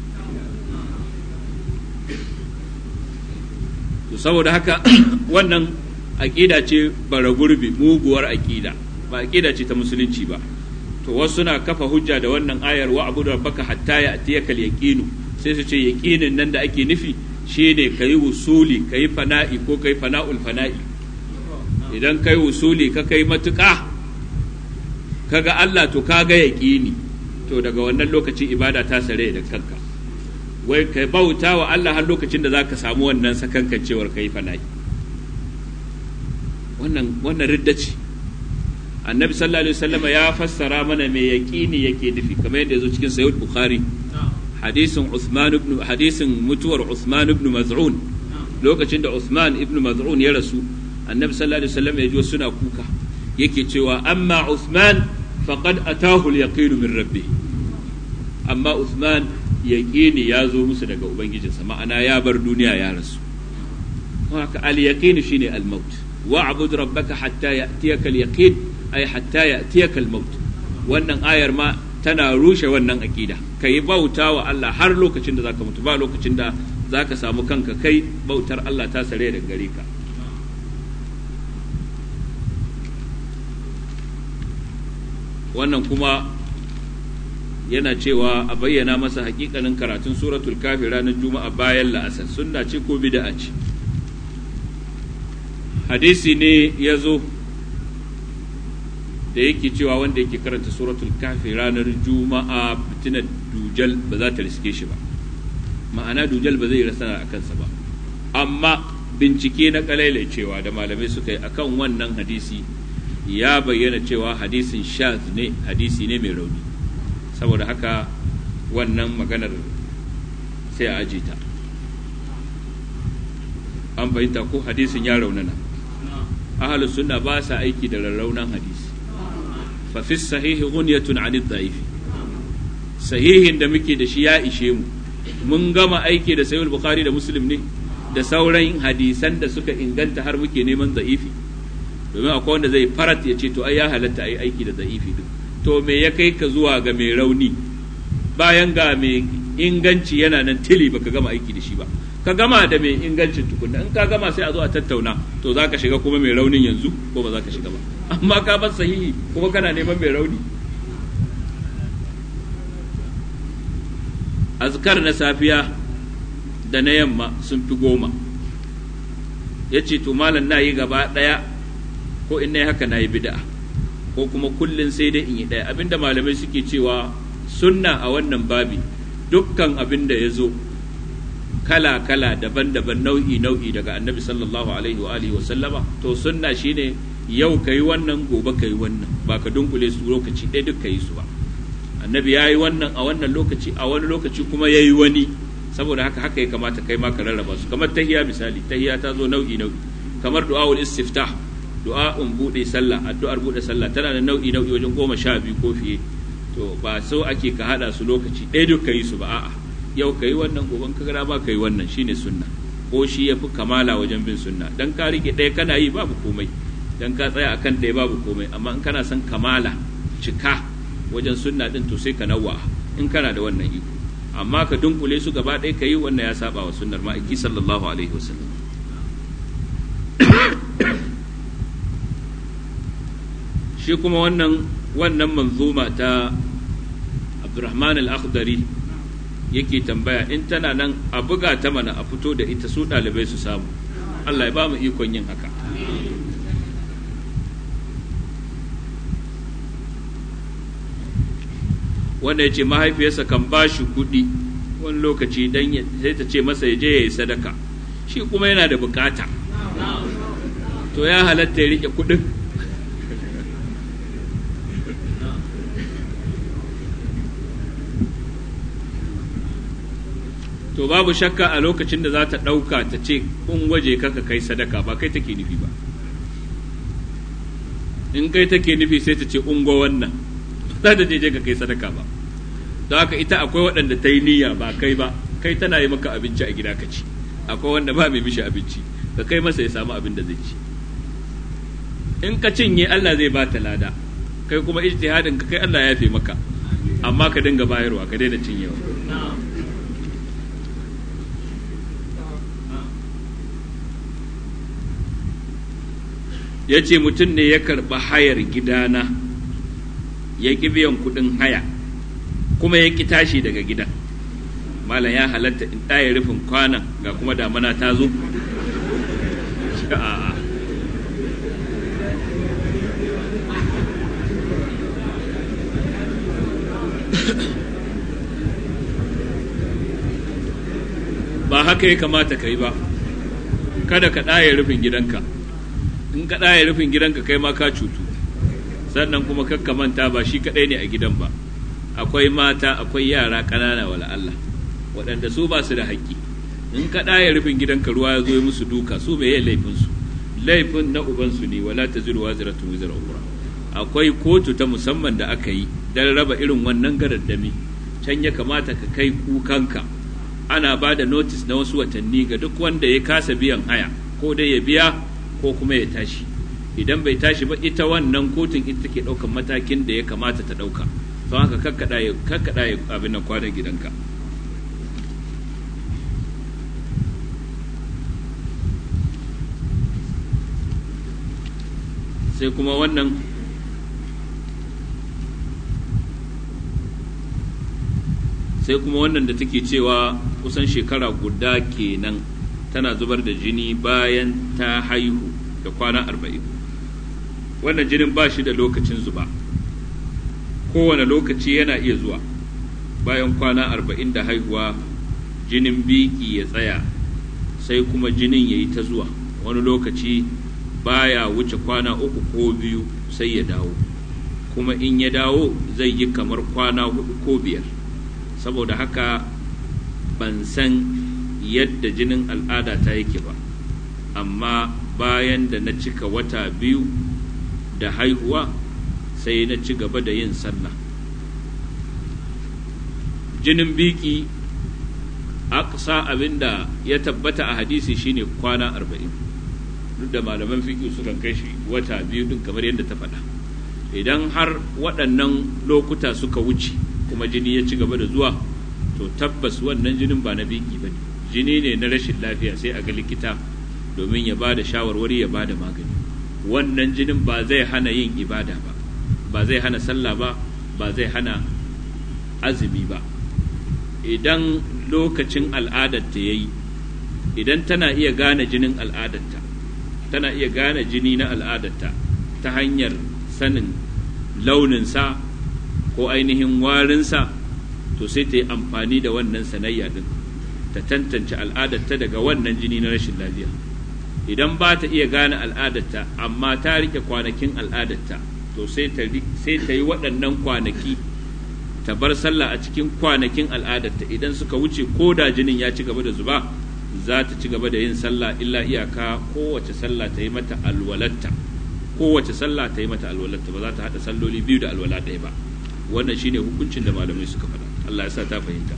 to saboda haka wannan aƙida ce bara gurbi muguwar aƙida ba aƙida ce ta musulunci ba to wasu suna kafa hujja da wannan ayar wa abu rabbaka hatta ya atiyaka yaqinu sai su ce yaqinin nan da ake nufi shine kayi wusuli kayi fana'i ko kayi fana'ul fana'i idan kayi wusuli ka kai matuƙa kaga Allah to kaga yaqini to daga wannan lokaci ibada ta sare da kanka wai ka bauta wa Allah har lokacin da zaka samu wannan sakankancewar kai fana'i wannan wannan ridda ce annabi sallallahu alaihi wasallam ya fassara mana me yaqini yake nufi kamar yadda yazo cikin sahih bukhari hadisin Uthman ibn hadisin mutuwar Uthman ibn Maz'un lokacin da Uthman ibn Maz'un ya rasu annabi sallallahu alaihi wasallam ya ji suna kuka yake cewa amma Uthman faqad atahu al-yaqin min rabbih amma Uthman yaqini ya zo musu daga ubangijinsa ma'ana ya bar duniya ya rasu haka al-yaqin shine al-maut wa'bud rabbaka hatta ya'tiyaka al-yaqin ay hatta ya'tiyaka al-maut wannan ayar ma tana rushe wannan aqida kai bauta wa Allah har lokacin da zaka mutu ba lokacin da zaka samu kanka kai bautar Allah ta sare da gare ka wannan kuma yana cewa a bayyana masa hakikanin karatun suratul kafi ranar juma'a bayan la'asar sunna ce ko bid'a ce hadisi ne ya zo da yake cewa wanda yake karanta suratul kafi ranar juma'a fitinar dujal ba za ta riske shi ba ma'ana dujal ba zai rasa a kansa ba amma bincike na kalailai cewa da malamai suka yi akan wannan hadisi ya bayyana cewa hadisin shaz ne hadisi ne mai rauni saboda haka wannan maganar sai a aji ta an fahimta ko hadisin ya raunana ahalus sunna ba sa aiki da rarraunan hadisi fa fi sahihi ghunyatun anid da'ifi sahihin da muke da shi ya ishe mu mun gama aiki da sahih bukhari da muslim ne da sauran hadisan da suka inganta har muke neman da'ifi domin akwai wanda zai farat ya ce to ai ya halatta ai aiki da da'ifi din to me ya kai ka zuwa ga mai rauni bayan ga mai inganci yana nan tili baka gama aiki da shi ba ka gama da mai ingancin tukunna in ka gama sai a zo a tattauna to za ka shiga kuma mai raunin yanzu ko ba za ka shiga ba amma ka bar sahihi kuma kana neman mai rauni azkar na safiya da na yamma sun fi goma ya ce to malam na yi gaba ɗaya ko in na yi haka na yi bida'a ko kuma kullum sai dai in yi ɗaya abinda malamai suke cewa sunna a wannan babi dukkan abin da ya zo kala-kala daban-daban nau'i-nau'i daga annabi sallallahu alaihi wa alihi wa sallama to sunna shine yau ka yi wannan gobe ka yi wannan ba ka dunkule su lokaci ɗaya duk ka yi su ba annabi ya yi wannan a wannan lokaci a wani lokaci kuma ya yi wani saboda haka haka ya kamata kai ma ka rarraba su kamar tahiya misali tahiya ta zo nau'i-nau'i kamar du'a'ul istiftah du'a'un bude sallah addu'ar bude sallah tana da nau'i nau'i wajen goma sha biyu ko fiye to ba so ake ka hada su lokaci ɗaya duk ka yi su ba a'a yau ka yi wannan goben ka gara ba ka yi wannan shine sunna ko shi ya fi kamala wajen bin sunna dan ka rike ɗaya kana yi babu komai dan ka tsaya akan ɗaya babu komai amma in kana son kamala cika wajen sunna din to sai ka nawa in kana da wannan iko amma ka dunkule su gaba ɗaya ka yi wannan ya saba wa sunnar ma'aiki sallallahu alaihi wasallam shi kuma wannan wannan manzuma ta Abdurrahman al-Akhdari yake tambaya in tana nan a buga ta mana a fito da ita su ɗalibai su samu Allah ya ba mu ikon yin haka wanda ya ce mahaifiyarsa kan ba shi kuɗi wani lokaci dan sai ta ce masa ya je ya yi sadaka shi kuma yana da bukata to ya halatta ya rike kuɗin to babu shakka a lokacin da za ta ɗauka ta ce in waje kaka kai sadaka ba kai take nufi ba in kai take nufi sai ta ce ungo wannan za ta je ka kai sadaka ba don haka ita akwai waɗanda ta yi niyya ba kai ba kai tana yi maka abinci a gida ka ci akwai wanda ba mai mishi abinci ka kai masa ya samu abin da zai ci in ka cinye Allah zai ba ta lada kai kuma ijtihadin ka kai Allah ya fi maka amma ka dinga bayarwa ka daina cinyewa ya ce mutum ne ya karɓi hayar gidana ya ƙi biyan kuɗin haya kuma ya ƙi tashi daga gidan malam ya halatta in ɗaya rufin kwanan ga kuma damana ta zo ba haka ya kamata ka yi ba kada ka ɗaya rufin gidanka in ka ɗaya rufin gidanka kai ma ka cutu sannan kuma kakka manta ba shi kaɗai ne a gidan ba akwai mata akwai yara ƙanana wala Allah waɗanda su ba su da haƙƙi in ka ɗaya rufin gidanka ruwa ya zo musu duka su me laifin su laifin na ubansu ne wala ta zuru waziratun wizar ukra akwai kotu ta musamman da aka yi don raba irin wannan garaddami can ya kamata ka kai kukanka ana ba da notis na wasu watanni ga duk wanda ya kasa biyan haya ko dai ya biya ko kuma ya tashi idan bai tashi ba ita wannan kotun ita take ɗaukan matakin da ya kamata ta ɗauka don haka kakkaɗa ya kakkaɗa ya abin nan kwanan gidanka sai kuma wannan sai kuma wannan da take cewa kusan shekara guda kenan tana zubar da jini bayan ta haihu da kwana arba'in wannan jinin ba shi da lokacin zuba kowane lokaci yana iya zuwa bayan kwana arba'in da haihuwa jinin biki ya tsaya sai kuma jinin ya yi ta zuwa wani lokaci baya wuce kwana uku ko biyu sai ya dawo kuma in ya dawo zai yi kamar kwana hudu ko biyar saboda haka ban san yadda jinin al'ada ta yake ba amma bayan da na cika wata biyu da haihuwa sai na ci gaba da yin sallah jinin biki aksa abinda ya tabbata a hadisi shine kwana arba'in duk da malaman fiƙi sukan kai shi wata biyu din kamar yadda ta faɗa idan har waɗannan lokuta suka wuce kuma jini ya ci gaba da zuwa to tabbas wannan jinin ba na biki ba ne jini ne na rashin lafiya sai a ga likita domin ya ba da shawarwari ya ba da magani wannan jinin ba zai hana yin ibada ba ba zai hana sallah ba ba zai hana azumi ba idan lokacin al'adarta ya yi idan tana iya gane jinin al'adarta tana iya gane jini na al'adarta ta hanyar sanin launinsa ko ainihin warinsa to sai ta yi amfani da wannan sanayya din ta tantance al'adarta daga wannan jini na rashin lafiya idan ba ta iya gane al'adarta amma ta rike kwanakin al'adarta to sai ta yi waɗannan kwanaki ta bar sallah a cikin kwanakin al'adarta idan suka wuce ko da jinin ya ci gaba da zuba za ta ci gaba da yin sallah illa iyaka kowace sallah ta yi mata alwalatta kowace sallah ta yi mata alwalatta ba za ta haɗa salloli biyu da alwala ɗaya ba wannan shine hukuncin da malamai suka faɗa Allah ya sa ta fahimta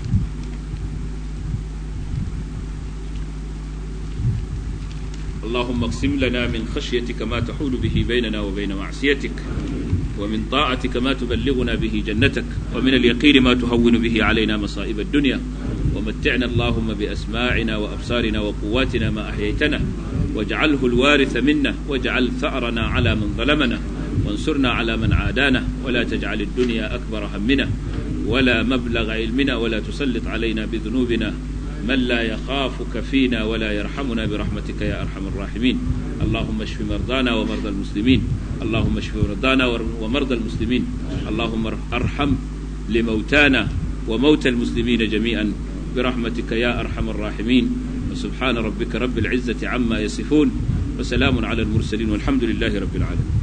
اللهم اقسم لنا من خشيتك ما تحول به بيننا وبين معصيتك ومن طاعتك ما تبلغنا به جنتك ومن اليقين ما تهون به علينا مصائب الدنيا ومتعنا اللهم بأسماعنا وأبصارنا وقواتنا ما أحييتنا واجعله الوارث منا واجعل ثأرنا على من ظلمنا وانصرنا على من عادانا ولا تجعل الدنيا أكبر همنا ولا مبلغ علمنا ولا تسلط علينا بذنوبنا من لا يخافك فينا ولا يرحمنا برحمتك يا أرحم الراحمين اللهم اشف مرضانا ومرضى المسلمين اللهم اشف مرضانا ومرضى المسلمين اللهم ارحم لموتانا وموتى المسلمين جميعا برحمتك يا أرحم الراحمين وسبحان ربك رب العزة عما يصفون وسلام على المرسلين والحمد لله رب العالمين